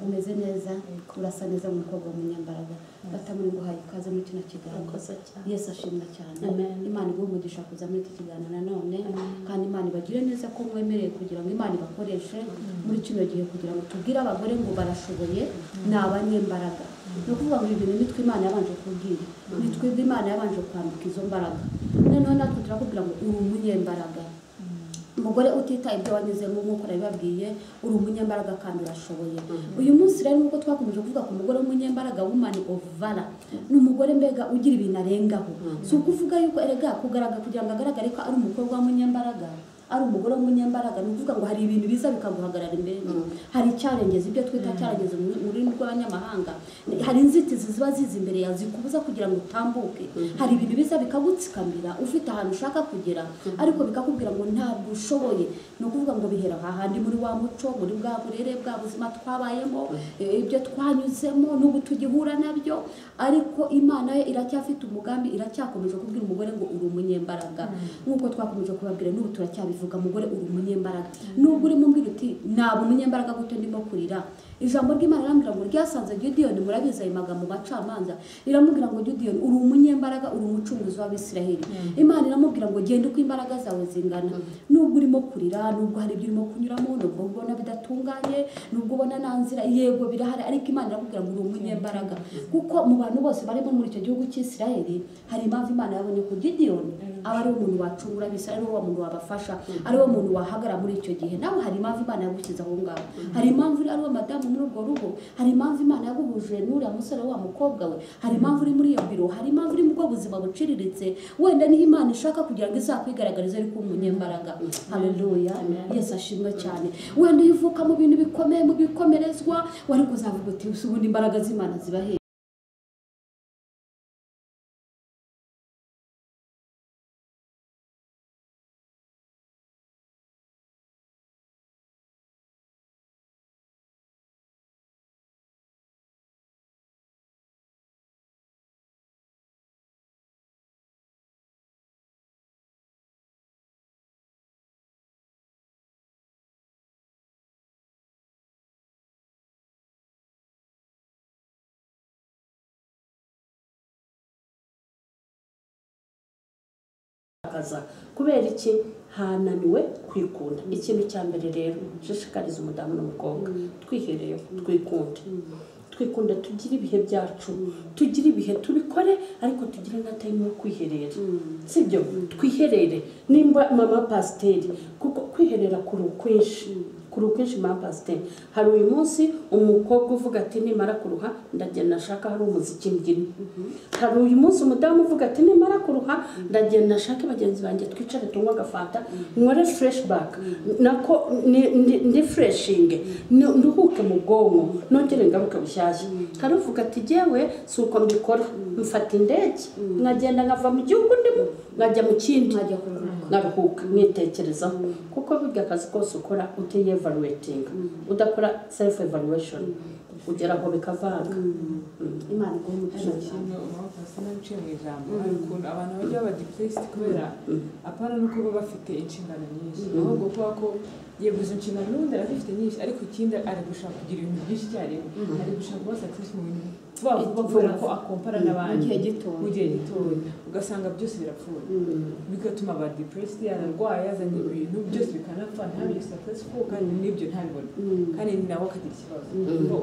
umeze neza urasa neza nk'umukobwa w'umunyembaraga batamuri nguhaye ikaze muri kino kiganiro Urakoze cyane. yesu ashimwa cyane Amen. imana iguhe umugisha kuza muri iki kiganiro nanone kandi imana ibagire neza ko mwemereye kugira ngo imana ibakoreshe muri kino gihe kugira ngo tubwire abagore ngo barashoboye ni abanyembaraga ni ukuvuga ngo ibi bintu nitwe imana yabanje kubwira nitwe imana yabanje kwambika izo mbaraga noneho natwe turakubwira ngo uri umunyembaraga umugore utitaye ibyo wanyuzemo nk'uko nabibabwiye uri umunyembaraga kandi urashoboye uyu munsi rero nk'uko twakomeje kuvuga ku mugore w'umunyembaraga woman of valor ni umugore mbega ugira ibintu arengaho si ukuvuga yuko erega kugaragara kugira ngo agaragare ko ari umukobwa w'umunyembaraga ari umugore w'umunyembaraga ni ukuvuga ngo hari ibintu biza bikaguhagarara imbere hari icyarengezi ibyo twita cyarengezi mu mu rurimi rw'abanyamahanga hari inzitizi ziba ziza imbere yawe zikubuza kugira ngo utambuke hari ibintu biza bikagutsikamira ufite ahantu ushaka kugera ariko bikakubwira ngo ntabwo ushoboye ni ukuvuga ngo bihera aha handi muri wa muco muri bwa burere bwa buzima twabayemo eh, ibyo twanyuzemo n'ubu tugihura nabyo ariko imana yo iracyafite umugambi iracyakomeje kubwira umugore ngo uri umunyembaraga nk'uko twakomeje kubabwira n'ubu turacyabivuga mugore uri umunyembaraga nubwo urimo umbwira uti ntabwo umunyembaraga gute ndimo kurira ijambo ry'imana rirambwira ngo ryasanze gidiyoni murabizi ayo magambo macamanza riramubwira ngo gidiyoni uri umunyembaraga uri umucunguzi w'abisiraheli imana iramubwira ngo genda uko imbaraga zawe zingana nubwo urimo kurira nubwo hari ibyo urimo kunyuramo nubwo ubona bidatunganye nubwo ubona nta nzira yego birahari ariko imana iramubwira ngo uri umunyembaraga kuko mu bantu bose barimo muri icyo gihugu cy'isiraheli hari impamvu imana yabonye ko gidiyoni aba ari umuntu wacungura bisa ari wa muntu wabafasha ari wo muntu wahagara muri icyo gihe nawe hari impamvu imana yagushyize aho ngaho hari impamvu uri ari uwo madamu muri urwo rugo hari impamvu imana yaguhuje n'uriya musore wa mukobwa we hari impamvu uri muri iyo biro hari impamvu uri mu bwo buzima buciriritse wenda niho imana ishaka kugira ngo izakwigaragarize ariko umunyembaraga haleluya yesu ashimwe cyane wenda iyo uvuka mu bintu bikomeye mu bikomerezwa wari kuzavuga uti "Si ubundi imbaraga z'imana zibahe akaza kubera iki hananiwe kwikunda ikintu cya mbere rero nshishikariza umudamu n'umukobwa twihereye twikunde twikunde tugire ibihe byacu tugire ibihe tubikore ariko tugire na tayimu yo kwiherera sibyo twiherere nimba mama pasiteri kuko kwiherera kuri ukwinshi kuri ukwinshi mama pasiteri hari uyu munsi umukobwa uvuga ati nimara kuruha ndagenda nashaka hari umuziki mbyina hari uyu munsi umudamu uvuga ati nimara kuruha ndagenda nashake bagenzi banjye twicare tunywe agafanta nkore fureshi baka nako ni- ndi- ndi fureshinge nduhuke mu bwonko nongere ngaruke bushyashya hari uvuga ati jyewe si uko mbikora mfata indege nkagenda nkava mu gihugu ndimo nkajya mu kindi nkajya kuruhuka naruhuka nitekerezaho kuko burya akazi kose ukora utiyevaluwetinga udakora selifu evaluweshoni ugera aho bikavanga imana iguhe umugisha cyane Hano impamvu sinabice mu ijambo hari ukuntu abantu bajya baba depressed kubera apana no kuba bafite inshingano nyinshi ahubwo kuba ko yego izo nshingano n'ubundi arafite nyinshi ariko ikindi ari gushaka kugira ibintu byinshi icyarimwe ari gushaka kuba success mu bintu vuba vuba kubera ko akompara mu n'abandi gihe gitoya mu gihe gitoya ugasanga byose birapfuye bigatuma aba depressed yararwaye yazanye ibintu byose bikanapfa ntabire successful kandi n'ibyo ntabibone Mm. kandi nawe akagira ikibazo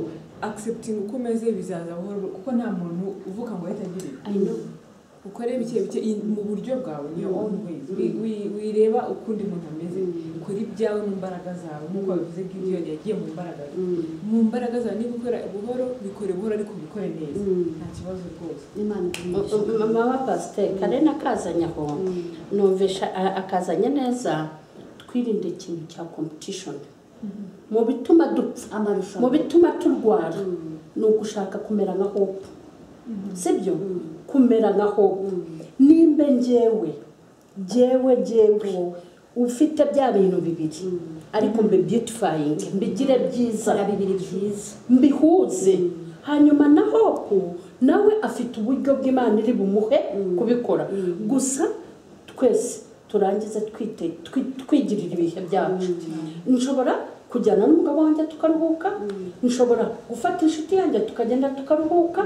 accepting uko umeze bizaza buhoro kuko nta muntu uvuga ngo yatagirire I know. ukore bike bike in- mu buryo bwawe niyo own ways Wi- wi- wireba uko undi muntu ameze ukora ibyawe mu mbaraga zawe nk'uko bivuze gidiyoni yagiye mu mbaraga ze mu mbaraga zawe niba ukora buhoro bikore buhoro ariko ubikore neza nta kibazo rwose n'imana igumisha mama wa pasiteri karena akazanye aho numvisha a- akazanye neza twirinda ikintu cya kompetishoni mu bituma dupfa mu amarushanwa bituma turwara ni ugushaka kumera nka hope sibyo kumera nka hope nimba njyewe njyewe njyewe ufite bya bintu bibiri ariko mbibyutifayinge mbigire byiza zara bibiri byiza mbihuze hanyuma na hopu nawe afite uburyo bw'imana iri bumuhe kubikora gusa twese turangize twite- twi- twigirira ibihe byacu nshobora kujyana n'umugabo wanjye tukaruhuka nshobora gufata inshuti yanjye tukagenda tukaruhuka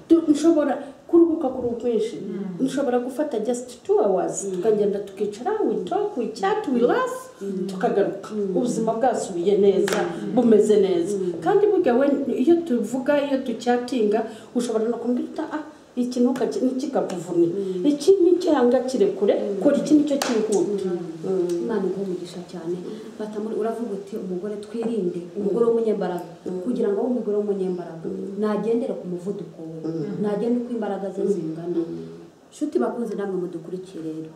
Tu- nshobora kuruhuka ku rwinshi nshobora gufata just two hours tukagenda tukicara we talk we chat we laugh tukagaruka ubuzima bwasubiye neza bumeze neza kandi burya we iyo tuvuga iyo ducyatinga ushobora no kumbwira uti ah iki ntuka ntikikakuvune iki nticyanga kirekure kora iki nicyo cyihuta Mm. imana iguha umugisha cyane batamuri uravuga uti umugore twirinde umugore w'umunyembaraga kugira ngo abe umugore w'umunyembaraga nagendere ku muvuduko we nagende uko imbaraga ze zingana nshuti bakunze namwe mudukurikiye rero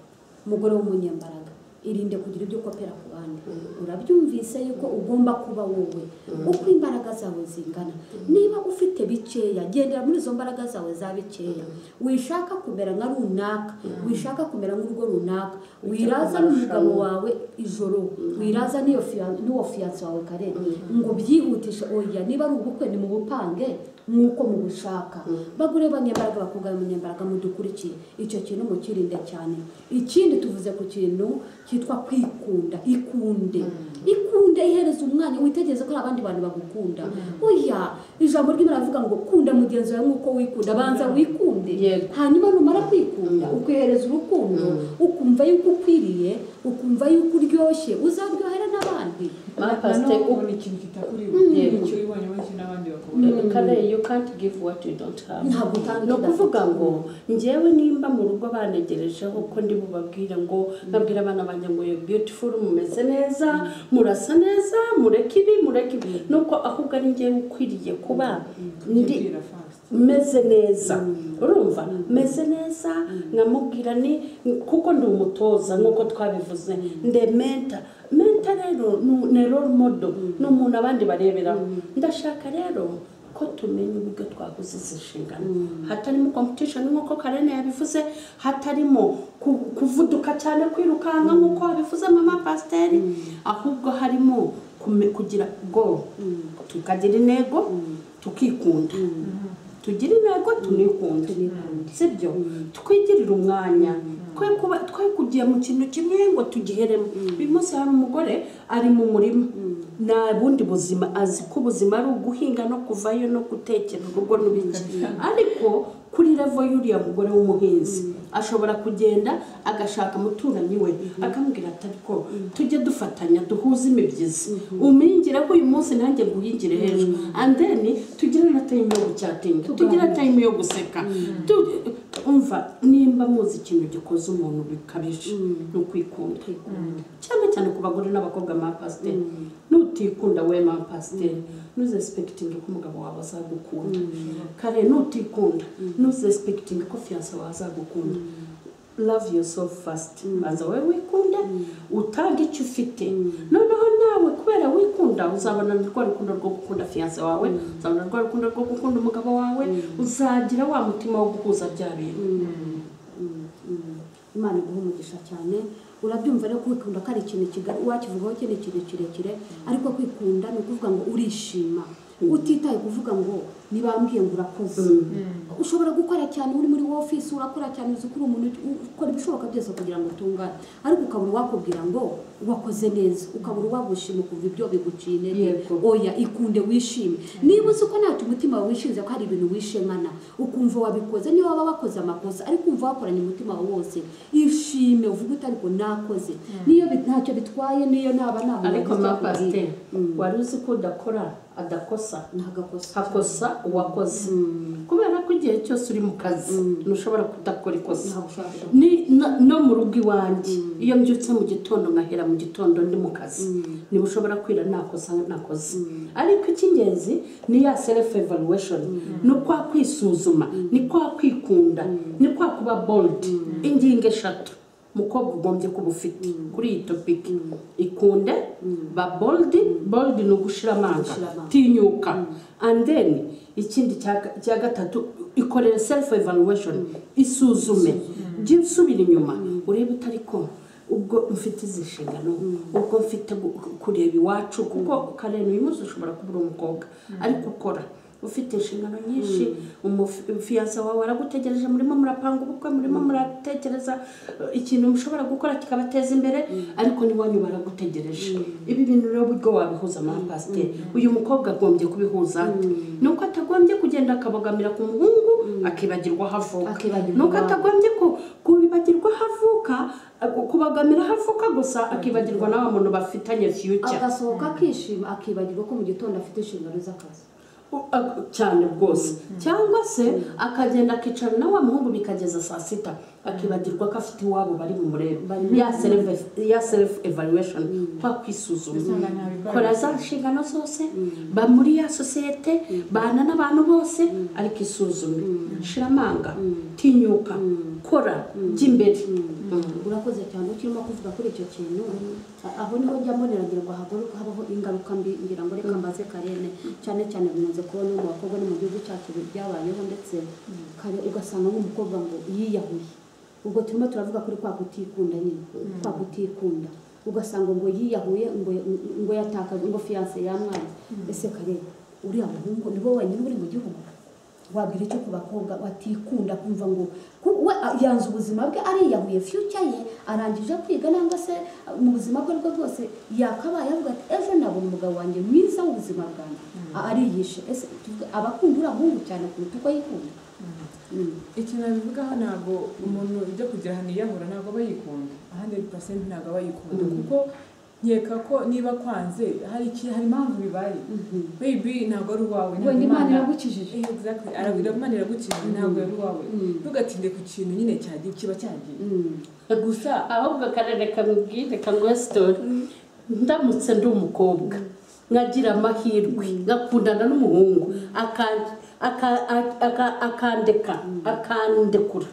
umugore w'umunyembaraga irinde kugira ibyo ukopera ku bandi urabyumvise yuko ugomba kuba wowe uko imbaraga zawe zingana niba ufite bikeya gendera muri izo mbaraga zawe za bikeya wishaka kumera nka runaka wishaka kumera nk'urugo runaka wiraza n'umugabo wawe ijoro wiraza n'iyo fiya- n'uwo fiyanse wawe kare ngo byihutishe oya niba ari ubukwe ni mu bupange nk'uko mubushaka bagure banyembaraga bakubwira munyembaraga mudukurikiye icyo kintu mukirinde cyane ikindi tuvuze ku kintu cyitwa kwikunda ikunde ikunde ihereza umwanya witegereze ko hari abandi bantu bagukunda oya ijambo ry'imana rivuga ngo kunda mugenzi wawe nk'uko wikunda banza wikunde Yego. hanyuma numara kwikunda ukwihereza urukundo ukumva yuko ukwiriye ukumva yuko uryoshye uzaryohera n'abandi Ma nanone pastor, ubona ikintu kitakuriwe Yego. icyo wibonye wese n'abandi bakabona Mm. Kale, you can't give what you don't have. Ntabwo utanga ni icyo ukuvuga ngo njyewe nimba mu rugo banegerejeho ko ndi bubabwire ngo babwire abana banjye ngo yo beautiful mumeze neza murasa neza mureke ibi mureke ibi nuko ahubwo ari njyewe ukwiriye kuba ndi kubyibwira fast meze neza urumva meze neza nkamubwira ni kuko ndi umutoza nk'uko twabivuze nde menta menta rero ni- ni role model ni umuntu abandi bareberaho ndashaka rero ko tumenya uburyo twaguze izi nshingano hatarimo competition nk'uko karene yabivuze hatarimo ku- kuvuduka cyane kwirukanka nk'uko wabivuze mama pasiteri ahubwo harimo kume- kugira goal tukagira intego tukikunda tugira intego tunikunda sibyo twigirire umwanya twe kuba twe kugiye mu kintu kimwe ngo tugiheremo uyu munsi hari umugore ari mu murima nta bundi buzima azi ko ubuzima ari uguhinga no kuvayo no gutekera urugo n'ibindi ariko kuri revo y'uriya mugore w'umuhinzi ashobora kugenda agashaka umuturanyi we akamubwira ati ariko tujye dufatanya duhuze imibyizi umpingire ko uyu munsi nanjye guhingire hejuru and then tugire na tayimu yo gucyatinga tugire tayimu yo guseka Tu- umva nimba muzi ikintu gikoze umuntu bikabije ni ukwikunda cyane cyane ku bagore n'abakobwa ma pasiteri nutikunda we ma pasiteri ntuzesipekitinge ko umugabo wawe azagukunda kare nutikunda ntuzesipekitinge ko fiyanse wawe azagukunda love yourself first banza wowe wikunde utange icyo ufite noneho nawe kubera wikunda uzabona rwa rukundo rwo gukunda fiyanse wawe uzabona rwa rukundo rwo gukunda umugabo wawe uzagira wa mutima wo guhuza bya bintu imana iguha umugisha cyane urabyumva rero kwikunda ko ari ikintu kigari wakivugaho kindi kintu kirekire ariko kwikunda ni ukuvuga ngo urishima utitaye kuvuga ngo nibambwiye ngo urakoze ushobora gukora cyane uri muri ofisi urakora cyane uzi ko uri umuntu u- ukora ibishoboka byose kugira ngo utungane ariko ukabura uwakubwira ngo wakoze neza ukabura uwagushima ukumva ibyo biguciye intege Yego. oya ikunde wishime niba uzi ko ntacyo umutima wawe wishinze ko hari ibintu wishimana ukumva wabikoze niba waba wakoze amakosa ariko umva wakoranye umutima wawe wose ishime uvuge uti ariko nakoze niyo bit- ntacyo bitwaye niyo naba nta muntu ariko wagize ma akubwira. pasiteri wari uzi ko udakora adakosa ntagakosa hakosa uwakoze kubera ko igihe cyose uri mu kazi ntushobora kudakora ikosa ntagushaka ni na- no mu rugo iwanjye iyo mbyutse mu gitondo nkahera mu gitondo ndi mu kazi niba ushobora kwira nakosa nakoze ariko icy'ingenzi ni ya self evaluation ni kwa kwisuzuma ni kwa kwikunda ni kwa kuba bold ingingo eshatu umukobwa ugombye kuba ufite kuri iyi topiki ikunde ba bold bold ni ugushira amanga Gushira amanga. tinyuka and then ikindi cya- cya gatatu ikorere self evaluation isuzume jya usubira inyuma urebe utariko ubwo mfite izi nshingano ubwo mfite gu- ku- kureba iwacu kuko karindwi uyu munsi ushobora kuba uri umukobwa ariko ukora ufite inshingano nyinshi umufiyanse wawe aragutegereje murimo murapanga ubukwe murimo muratekereza eh, ikintu mushobora gukora kikabateza imbere ariko n'iwanyu baragutegereje ibi bintu rero buryo wabihuza ama pasiteri uyu mukobwa agombye kubihuza ate ni uko atagombye kugenda akabogamira ku muhungu akibagirwa aho avuka Akibagirwa ni uko iwabo. atagombye ku kubibagirwa aho avuka aku- kubagamira aho avuka gusa akibagirwa n'aba muntu bafitanye fiyuca agasohoka akishima akibagirwa ko mu gitondo afite inshingano z'akazi cyane rwose cyangwa se akagenda akicara na wa muhungu bikageza saa sita akibagirwa ko afite iwabo bari mu murembo ya self- ya self evaluation kwa kwisuzuma kora za nshingano zose ba muri ya sosiyete bana n'abantu bose ariko isuzume shira amanga tinyuka kora jya imbere Mm. urakoze cyane ukirimo kuvuga kuri icyo kintu A- aho niho njya mbonera ngira ngo hagore- habaho ingaruka mbi ngira ngo reka mbaze karene cyane cyane bimaze kubona mu bakobwa no mu gihugu cyacu bi- byabayeho ndetse kare ugasanga nk'umukobwa ngo yiyahuye ubwo turimo turavuga kuri kwa kutikunda nyine kwa kutikunda ugasanga ngo yiyahuye ngo ngo yatakaje ngo fiyanse yamwanze ese kare uriya muhungu ni wowe wenyine uri mu gihugu wabwira icyo ku bakobwa batikunda kumva ngo ku- we a- yanze ubuzima bwe ariyahuye future ye arangije kwiga nangwa se a, mu buzima bwe bwe bwose yakabaye avuga ati ejo nabona umugabo wanjye mwiza w'ubuzima bwanjye A- ariyishe ese tuvuge abakunda uriya muhungu cyane kuruta uko yikunda Mm. ikintu nabivugaho ntabwo umuntu ujya kugira ahantu yiyahura ntabwo aba yikunda ahandi pasenti ntabwo aba yikunda kuko nkeka ko niba kwanze hari iki- hari impamvu bibaye bebi ntabwo ari uwawe Wenda Imana iragukijije. Eh, exactly. Ara- Imana iragukijije ntabwo ari uwawe ntugatinde ku kintu nyine cyagiye kiba cyagiye Mm. gusa ahubwo akarere kamubwire kanguhe sitori ndamutse ndi umukobwa nkagira amahirwe ngakundana n'umuhungu aka- aka- aka- akandeka akandekura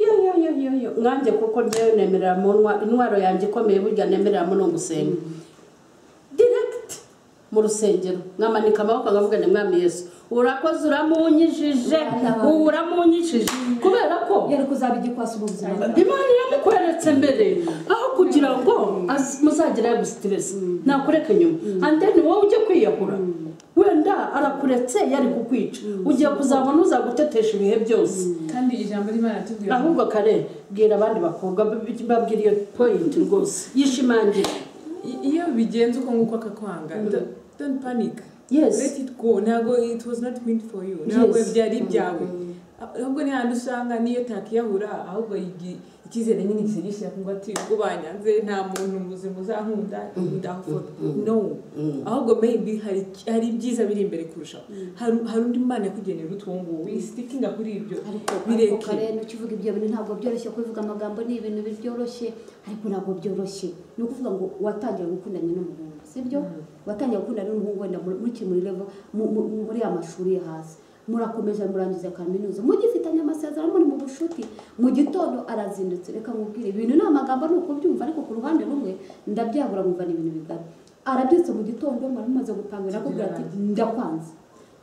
yo yo yo yo yo nkanjye kuko njyewe nemerera mu ntwa- intwaro yanjye ikomeye burya nemerera mu ni ugusenga diregiti mu rusengero nkamanika amaboko nkavuga ni mwami yesu urakoze uramunyijije ubu uramunyijije kubera ko yari kuzaba igikwasi mu buzima bwawe imana iramukweretse mbere aho kugira ngo az- muzagire ayo gusiteresi ntakureke nyuma andeni wowe ujye kwiyahura wenda arakuretse yari kukwica ugiye kuzabona uzagutetesha ibihe byose kandi ijambo ry'imana ritubwira ngo ahubwo kare bwira abandi bakobwa b- b- babwira iyo poyinti rwose yishimangira i- iyo bigenze uko nguko akakwanga don't- don't panic Yes. let it go ntabwo it was not meant for you ntabwo Yes. byari ibyawe ahubwo ni ahantu usanga niyo takiyahura ahubwo igi- icyizere nyine gisigisha ngo ati ubwo banyanze nta muntu muzima uzankunda ndahufata no ahubwo maybe hari hari ibyiza biri imbere kurushaho hari hari undi mana yakugenera utuwo nguwo wisitinga kuri ibyo ariko ariko bireke kare ukivuga ibyo bintu ntabwo byoroshye kubivuga amagambo ni ibintu byoroshye ariko ntabwo byoroshye ni ukuvuga ngo watangira gukundanya n'umuhungu sibyo watangira gukundana n'umuhungu wenda muri- mukiri muri level mu- mu- mu- muri ya mashuri yo hasi murakomeje murangiza kaminuza mugifitanye amasezerano muri mu bucuti mu gitondo arazindutse reka nkubwire ibintu ni amagambo ni ukubyumva ariko ku ruhande rumwe ndabyabura nkumva ni ibintu bigari arabyutse mu gitondo mwari mumaze gupangira akubwira ati ndakwanze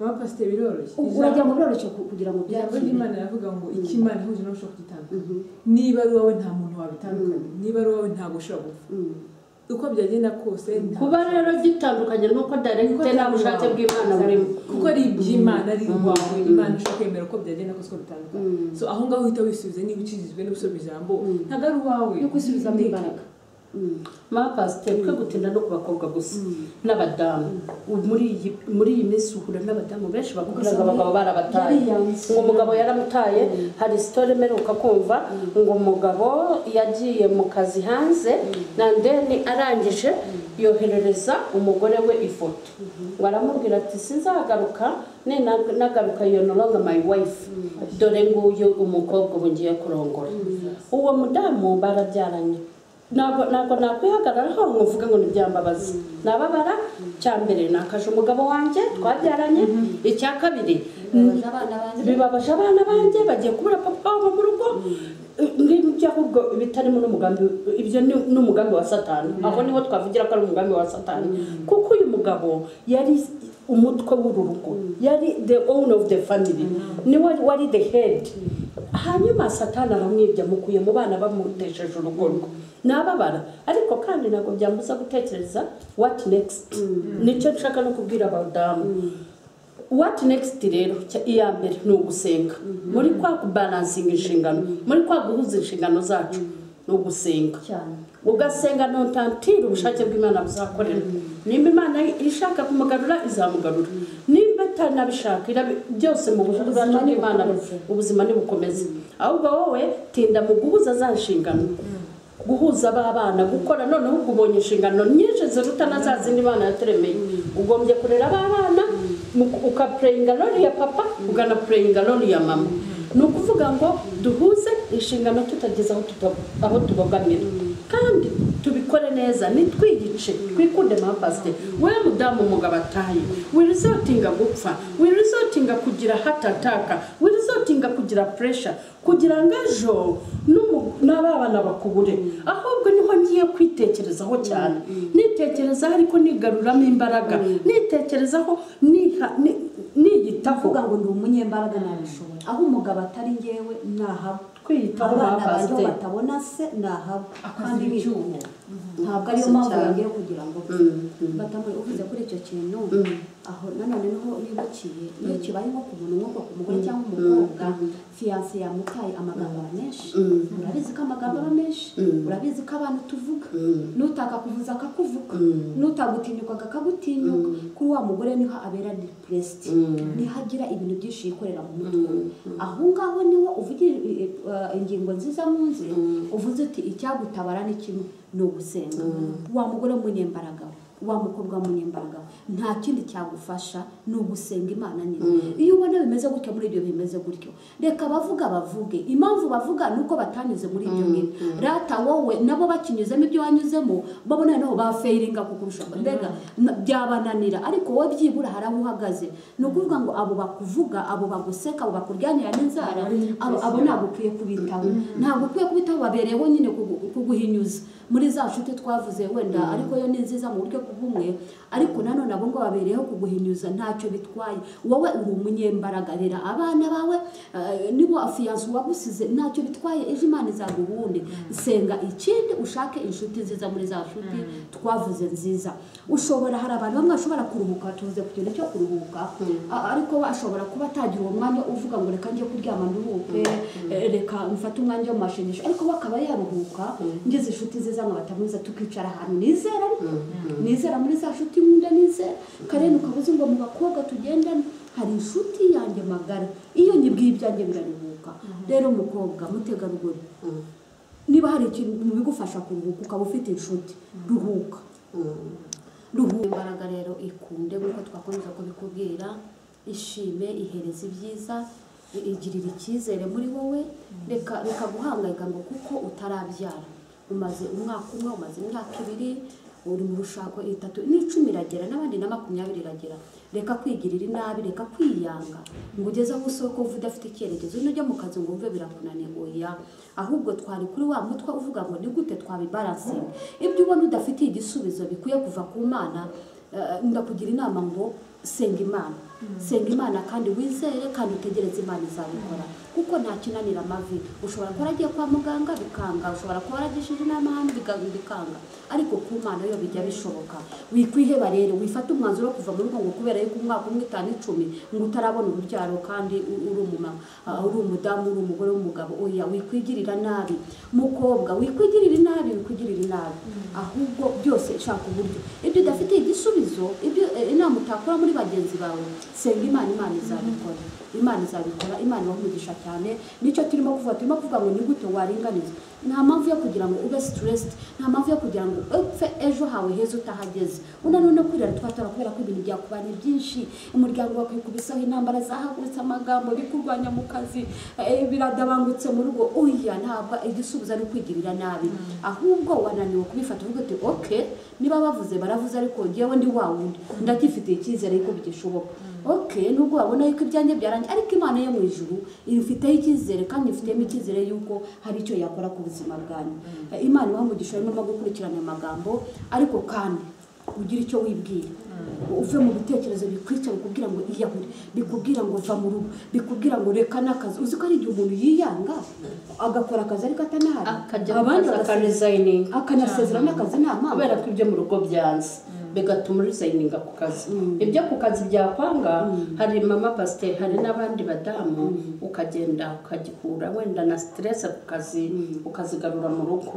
mama pasiteri biroroshye uragira ngo biroroshye ku- kugira ngo ijambo byakire ry'imana riravuga ngo icyo imana ihuje ntushobora kugitandukanya niba ari wowe nta muntu wabitandukanya niba ari wowe ntabwo ushobora gupfa uko byagenda kose nta- kuba rero gitandukanye nuko daregite nta bushake bw'imana burimo kuko ari iby'imana ari iwawe imana ushobora kwemera uko byagenda kose uko bitandukanye so aho ngaho uhita wisubiza niba ukijijwe n'ubusobe ijambo ntabwo ari uwawe yo gusubizamo imbaraga mapasiteri twe gutinda no ku bakobwa gusa n'abadamu Ubu muri iyi muri iyi minsi uhura n'abadamu benshi bakubwira ngo Ugasanga abagabo barabataye yariyanze. ngo umugabo yaramutaye hari sitore mperuka kumva ngo umugabo yagiye mu kazi hanze nandeni arangije yoherereza umugore we ifoto ngo aramubwira ati sinzagaruka nena- nagaruka iyo noronga my wife dore nguyu umukobwa ubu ngiye kurongora uwo mudamu barabyaranye ntabwo ntabwo nakwihagararaho ngo mvuge ngo ntibyambabaze nababara cya mbere nakaje umugabo wanjye twabyaranye icya kabiri bibabaza abana banjye bibabaje abana banjye bagiye kubura papa wabo mu rugo ngibyo ahubwo bitarimo n'umugambi ibyo ni n'umugambi wa satani aho niho twavugira ko ari umugambi wa satani kuko uyu mugabo yari umutwe w'uru rugo yari the own of the family niwe wari the head hanyuma satani aramwibye amukuye mu bana bamutesheje urugo rwe nababara ariko kandi ntabwo byambuza gutekereza what next nicyo nshaka no kubwira abadamu what next rero cya- iya mbere ni ugusenga muri kwa kubalansinga inshingano muri kwa guhuza inshingano zacu ni ugusenga cyane ugasenga ntutantira ubushake bw'imana buzakorera nimba imana ishaka kumugarura izamugarura nimba itanabishaka irabi- byose mu bushake Ubuzima bwacu n'imana nibukomeze. ubuzima ntibukomeze ahubwo wowe tinda mu guhuza za nshingano guhuza ba bana gukora noneho ubwo ubonye inshingano nyinshi ziruta na za zindi bana yaturemeye ugombye kurera ba bana mu- ukapureyinga roli ya papa ukanapureyinga roli ya mama ni ukuvuga ngo duhuze inshingano tutageze aho tuta- aho tubogamira kandi tubikore neza nitwiyice twikunde mapasite we mudamu umugabo ataye wirizotinga gupfa wirizotinga kugira hatataka wirizotinga kugira puresha kugira ngo ejo n'umu- n'ababana bakubure ahubwo niho ngiye kwitekerezaho cyane nitekerezaho ariko nigaruramo imbaraga nitekerezaho niha- ni- niyitaho kuvuga ngo ndi umunyembaraga nabishoboye aho umugabo atari ngewe nahaba Kwiyitaho abana ba banjye pasiteri. batabona se nahaba Akazi kandi icyuma. bikunda ntabwo ariyo mpamvu yongeye kugira ngo batamuri uvuze kuri icyo kintu aho nanone niho bibukiye iyo kibaye nko ku muntu nko ku mugore cyangwa umukobwa fiyanse yamutaye amagambo aba menshi urabizi ko amagambo aba menshi urabizi ko abantu tuvuga n'utaka kuvuza akakuvuga n'utagutinyukaga akagutinyuka kuri wa mugore niho abera depuresiti niho agira ibintu byinshi yikorera mu mutwe aho ngaho niho uvugira eh, eh, ingingo nziza mu nzira uvuze uti icyagutabara ni kimwe ni ugusenga wa mugore w'umunyembaraga we, wa mukobwa w'umunyembaraga we, nta kindi cyagufasha ni ugusenga imana nini iyo ubona bimeze gutya muri ibyo bimeze gutyo reka abavuga bavuge impamvu bavuga ni uko batanyuze muri ibyo ngibyo rata wowe nabo bakinyuzemo ibyo wanyuzemo babo noneho bafeiringa kukurusha mbega na- byabananira ariko wowe byibura hari aho uhagaze ni ukuvuga ngo abo bakuvuga abo baguseka abo bakuryanira n'inzara abo abo ntabwo ukwiye kubitaho ntabwo ukwiye kubitaho babereyeho nyine kugu- kuguhinyuza muri za nshuti twavuze wenda ariko yo ni nziza mu buryo bw'ubumwe ariko nanone abo ngo babereyeho kuguhinyuza ntacyo bitwaye wowe uri umunyembaraga rera abana bawe eh, nibo afiyanse uwagusize ntacyo bitwaye ejo imana izaguhunde senga ikindi ushake inshuti nziza muri za nshuti twavuze nziza ushobora hari abantu bamwe bashobora kuruhuka tuvuze ku kintu cyo kuruhuka a- ariko ashobora kuba atagira uwo mwanya uvuga ngo reka njye kuryama nduhuke eh, reka mfate umwanya w'amashimisho ariko we akaba yaruhuka ngeze inshuti nziza nkabatamuza tukicara ahantu nizera ariko nizera muri za nshuti nkunda nizera karere ukabuze ngo mu bakobwa tugendane hari inshuti yanjye magara iyo nyibwiye ibyanjye biraruhuka rero mukobwa mutegarugori niba hari ikintu mu bigufasha kuruhuka ukaba ufite inshuti ruhuka ruhuka imbaraga rero ikunde nk'uko twakomeza kubikubwira ishime ihereza ibyiza i- igirira icyizere muri wowe reka reka guhangayika ngo kuko utarabyara umaze umwaka umwe umaze imyaka ibiri uri mu rushako itatu n'icumi iragera n'abandi na makumyabiri iragera reka kwigirira inabi reka kwiyanga ngo ugeze aho usoko uva udafite icyerekezo nujya mu kazi ngo wumve birakunaniye oya ahubwo twari kuri wa mutwe uvuga ngo ni gute twabibaransinga ibyo ubona udafitiye igisubizo bikwiye kuva ku mana eh, ndakugira inama ngo senga imana senga imana kandi wizere kandi utegereze imana izabikora kuko nta kinanira amavi ushobora kuba waragiye kwa muganga bikanga ushobora kuba waragishije inama ahandi biga- bikanga ariko ku mana yo bijya bishoboka wikwiheba rero wifate umwanzuro wo kuva mu rugo ngo kubera arega umwaka umwe itanu icumi ngo utarabona urubyaro kandi u- uri umumama ah, uri umudamu uri umugore w'umugabo oya wikwigirira nabi mukobwa wikwigirira inabi wikwigirira inabi ahubwo byose shaka uburyo ibyo udafite igisubizo ibyo eh, inama utakora muri bagenzi bawe senga imana imana izabikora imana izabikora imana ibahugisha cyane nicyo turimo kuvuga turimo kuvuga ngo ni gute waringaniza nta mpamvu yo kugira ngo ube stressed nta mpamvu yo kugira ngo upfe ejo hawe heza utahageze unaniwe no kwirara twatora kubera ko ibintu byakubanye byinshi umuryango wakwikubisaho intambara zahagurutse amagambo bikurwanya mu kazi eh, biradabangutse mu rugo uya ntabwo igisubizo ari ukwigirira nabi ahubwo wananiwe kubifata uvuga uti ok niba bavuze baravuze ariko ngewe ndi wa wundi ndagifitiye icyizere yuko bigishoboka ok nubwo wabona yuko ibyanjye byarangiye ariko imana yo mu ijuru ifiteho icyizere kandi ifitemo icyizere yuko hari icyo yakora ku buzima bwanyu Eh, imana ibaha umugisha rero no gukurikirana aya magambo ariko kandi ugire icyo wibwira uve mu bitekerezo bikwica bikubwira ngo iyahure bikubwira ngo va mu rugo bikubwira ngo reka n'akazi uzi ko ari igihe umuntu yiyanga agakora akazi ariko atanahari akajya abandi bagasiga- akanizayininga akanasezera n'akazi nta mpamvu kubera ko ibyo mu rugo byanze bigatuma urizayininga ku kazi ibyo ku kazi byakwanga hari mama pasiteri hari n'abandi badamu ukagenda ukagikura wenda na siterese ku kazi ukazigarura mu rugo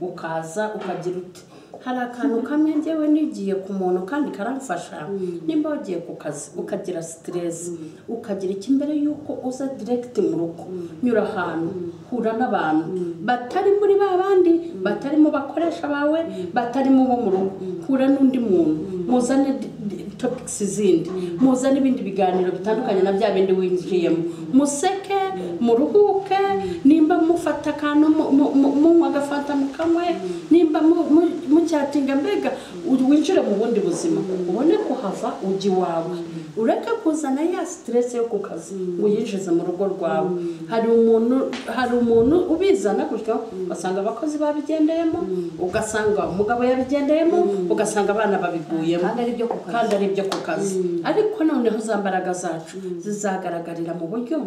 ukaza ukagira uti hari akantu kamwe njyewe nigiye ku muntu kandi karamfasha nimba wagiye ku kazi ukagira siteresi ukagira iki mbere y'uko uza diregiti mu rugo nyura ahantu hura n'abantu batari muri ba bandi batari mu bakoresha bawe batari mu bo mu rugo hura n'undi muntu muzane di- di- topics zindi muza n'ibindi biganiro bitandukanye na bya bindi winjiyemo museke muruhuke nimba mufata akantu mu- mu- mu- munywa agafata mu kamwe nimba mu- mu- mucyatinga mbega u- winjire mu bundi buzima ubone kuhava ujya iwawe ureke kuzana ya siteresi yo ku kazi ngo uyinjize mu rugo rwawe hari umuntu hari umuntu ubizana gutyo ugasanga abakozi babigendeyemo ugasanga umugabo yabigendeyemo ugasanga abana babiguyemo kandi ari byo ku kazi kandi ari ibyo ku kazi ariko noneho za mbaraga zacu zizagaragarira mu buryo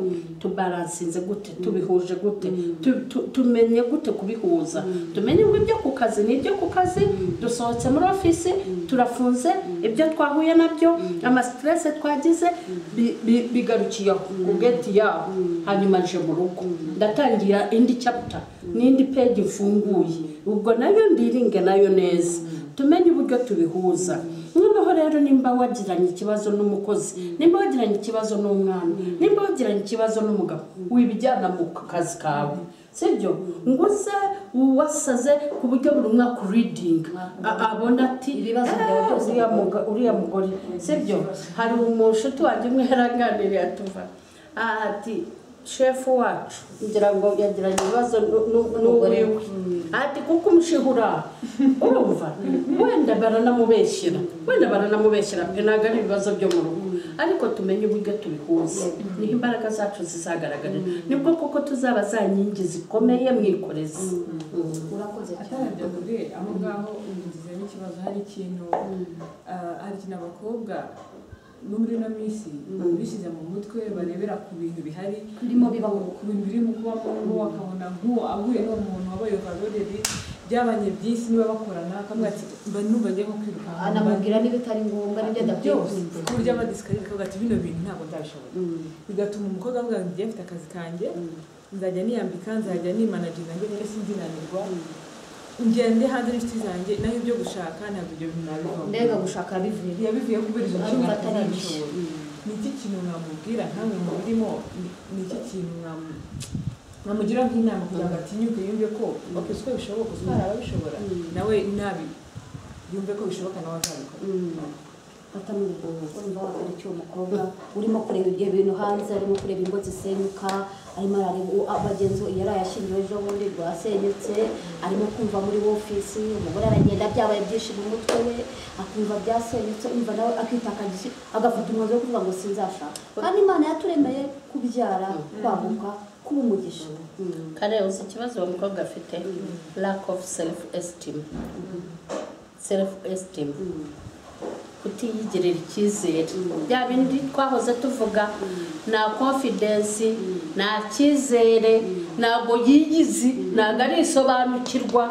tubaransinze gute tubihuje gute tu- tu- tumenye gute kubihuza tumenye ngo ibyo ku kazi ni ibyo ku kazi dusohotse muri ofisi turafunze ibyo twahuye nabyo amasiterese twagize bi- bi- bigarukiye aho ku geti yaho hanyuma nje mu rugo ndatangira indi chapter n'indi page mfunguye ubwo nayo ndiringe nayo neza tumenye uburyo tubihuza noneho rero nimba wagiranye ikibazo n'umukozi nimba wagiranye ikibazo n'umwana nimba wagiranye ikibazo n'umugabo wibijyana mu kazi kawe sibyo ngo uze wasaze ku buryo buri mwaka uridinga a- abona ati Ibibazo byawe "Eh, byose uriya muga- uriya mugore sibyo hari umushuti wanjye umwe yaranganiriye atuva ati shefu wacu ngira ngo yagiranye ibibazo nu- nu- n'uwiwe ati kuko umushihura urumva wenda baranamubeshyira wenda baranamubeshyira mwe ntabwo ari ibibazo byo mu rugo ariko tumenye uburyo tubihuza niho imbaraga zacu zizagaragarira nibwo koko tuzaba za nkingi zikomeye mwikorezi Mm. urakoze cyane atarajya kure aho ngaho ngizemo ikibazo hari ikintu ah, hari ikintu abakobwa no muri ino minsi bishyize mu mutwe barebera ku bintu bihari birimo bibaho ku bintu biri mu kuba mu ngo bakabona nk'uwo ahuye n'uwo muntu wabaye varoreri byabanye byisi niba bakorana akamubwira ati mba numva ngiye nko kwirukanka anamubwira niba itari ngombwa n'ibyo adakwiye byose kuzinduka ku buryo abadisikariye akavuga ati bino bintu ntabwo ndabishobora bigatuma umukobwa avuga ngo njye mfite akazi kanjye nzajya niyambika nzajya nimanaginga njye nyine sinzinanirwa ngende hanze n'inshuti zanjye naho ibyo gushaka ntabwo ibyo bintu mbega nabivamo gushaka bivuye yabivuye kubera izo Arumva nshingano atari atazabishobora ni iki kintu mwamubwira nkamwe mubirimo ni- ni iki kintu mwamu- mwamugira nk'inama kugira ngo atinyuke yumve ko ok usiko bishoboka usiko hari ababishobora nawe nabi yumve ko bishoboka nawe azabikora atamurwa urumva wakora icyo umukobwa urimo kureba ibyo bintu hanze arimo kureba ingo zisenyuka arimo arareba uwo- abagenzi be yari ayashyingiwe ejo bundi rwasenyutse arimo kumva muri ofisi umugore aragenda byabaye byinshi mu mutwe we akumva byasenyutse umva nawe akitakagisha agafata umwanzuro wo kuvuga ngo sinzashaka kandi imana yaturemeye kubyara kwaguka kuba umugisha kare uzi ikibazo uwo mukobwa afite lack of self esteem self esteem kutiyigirira icyizere bya bindi twahoze tuvuga nta confidence nta cyizere ntabwo yiyizi ntabwo arisobanukirwa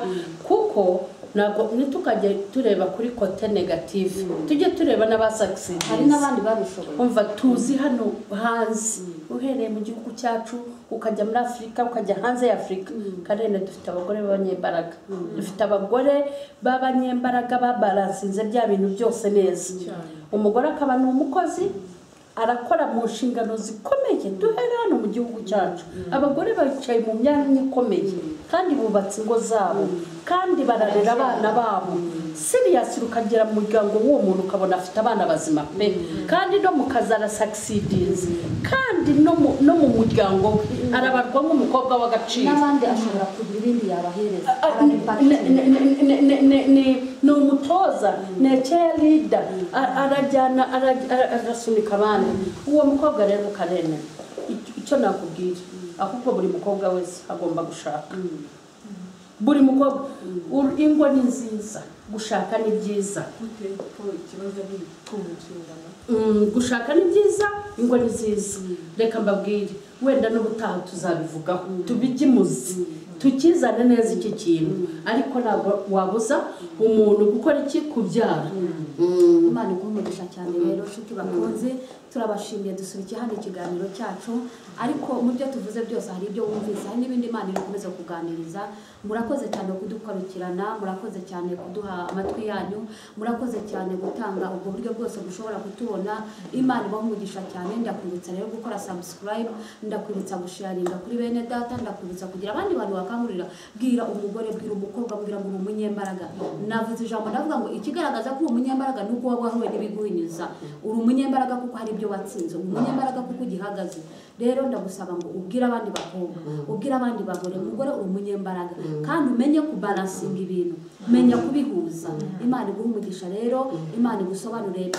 kuko ntabwo ntitukajye tureba kuri kote negative tujye tureba hari n'abasakisidizi n'abandi babishoboye umva tuzi hano hanze uhereye mu gihugu cyacu ukajya muri afurika ukajya hanze ya afurika karere dufite abagore b'abanyembaraga dufite abagore b'abanyembaraga babaransinze bya bintu byose neza Cyane. umugore akaba ni umukozi arakora mu nshingano zikomeye duhere hano mu gihugu cyacu abagore bicaye mu myanya ikomeye kandi bubatse ingo zabo kandi bararera abana babo siriyasi ukagera mu muryango w'uwo muntu ukabona afite abana bazima pe kandi no mu kazi arasakisidinze kandi no mu- no mu muryango we arabarwa nk'umukobwa w'agaciro n'abandi ashobora kugira ibindi yabahereza Ah, ah, ne- arabipakiye ne- ne- ne- ne- ne- ni umutoza ni cheerleader A- arajyana ara- ara- arasunika abandi uwo mukobwa rero ukarene icyo nakubwira ahubwo buri mukobwa wese agomba gushaka buri mukobwa Ur- ingo ni nziza gushaka ni byiza gute ko ikibazo ari ukumva inshingano Mm, gushaka ni byiza ingo ni nziza reka mbabwire wenda n'ubutaha tuzabivugaho tubigimuze tukizane neza iki kintu ariko ntabwo wabuza umuntu gukora iki kubyara Mm. imana iguha umugisha cyane rero nshuti bakunze turabashimiye dusubike hano ikiganiro cyacu ariko mu byo tuvuze byose hari ibyo wumvise hari n'ibindi imana ikomeza kuganiriza murakoze cyane kudukurikirana murakoze cyane kuduha amatwi yanyu murakoze cyane gutanga ubwo buryo bwose bushobora kutubona imana ibaha umugisha cyane ndakwibutsa rero gukora subscribe ndakwibutsa gusharinga kuri bene data ndakwibutsa kugira abandi bantu bakangurira bwira umugore bwira umukobwa bwira ngo ni umunyembaraga navuze ijambo ndavuga ngo ikigaragaza ko uri umunyembaraga ni uko waba wahuye n'ibiguhinyuza uri umunyembaraga kuko hari ibyo watsinze uri umunyembaraga kuko ugihagaze rero ndagusaba ngo ubwire abandi bakobwa ubwire abandi bagore umugore uri umunyembaraga kandi umenye kubarasinga ibintu menya kubihuza imana iguha umugisha rero imana igusobanurire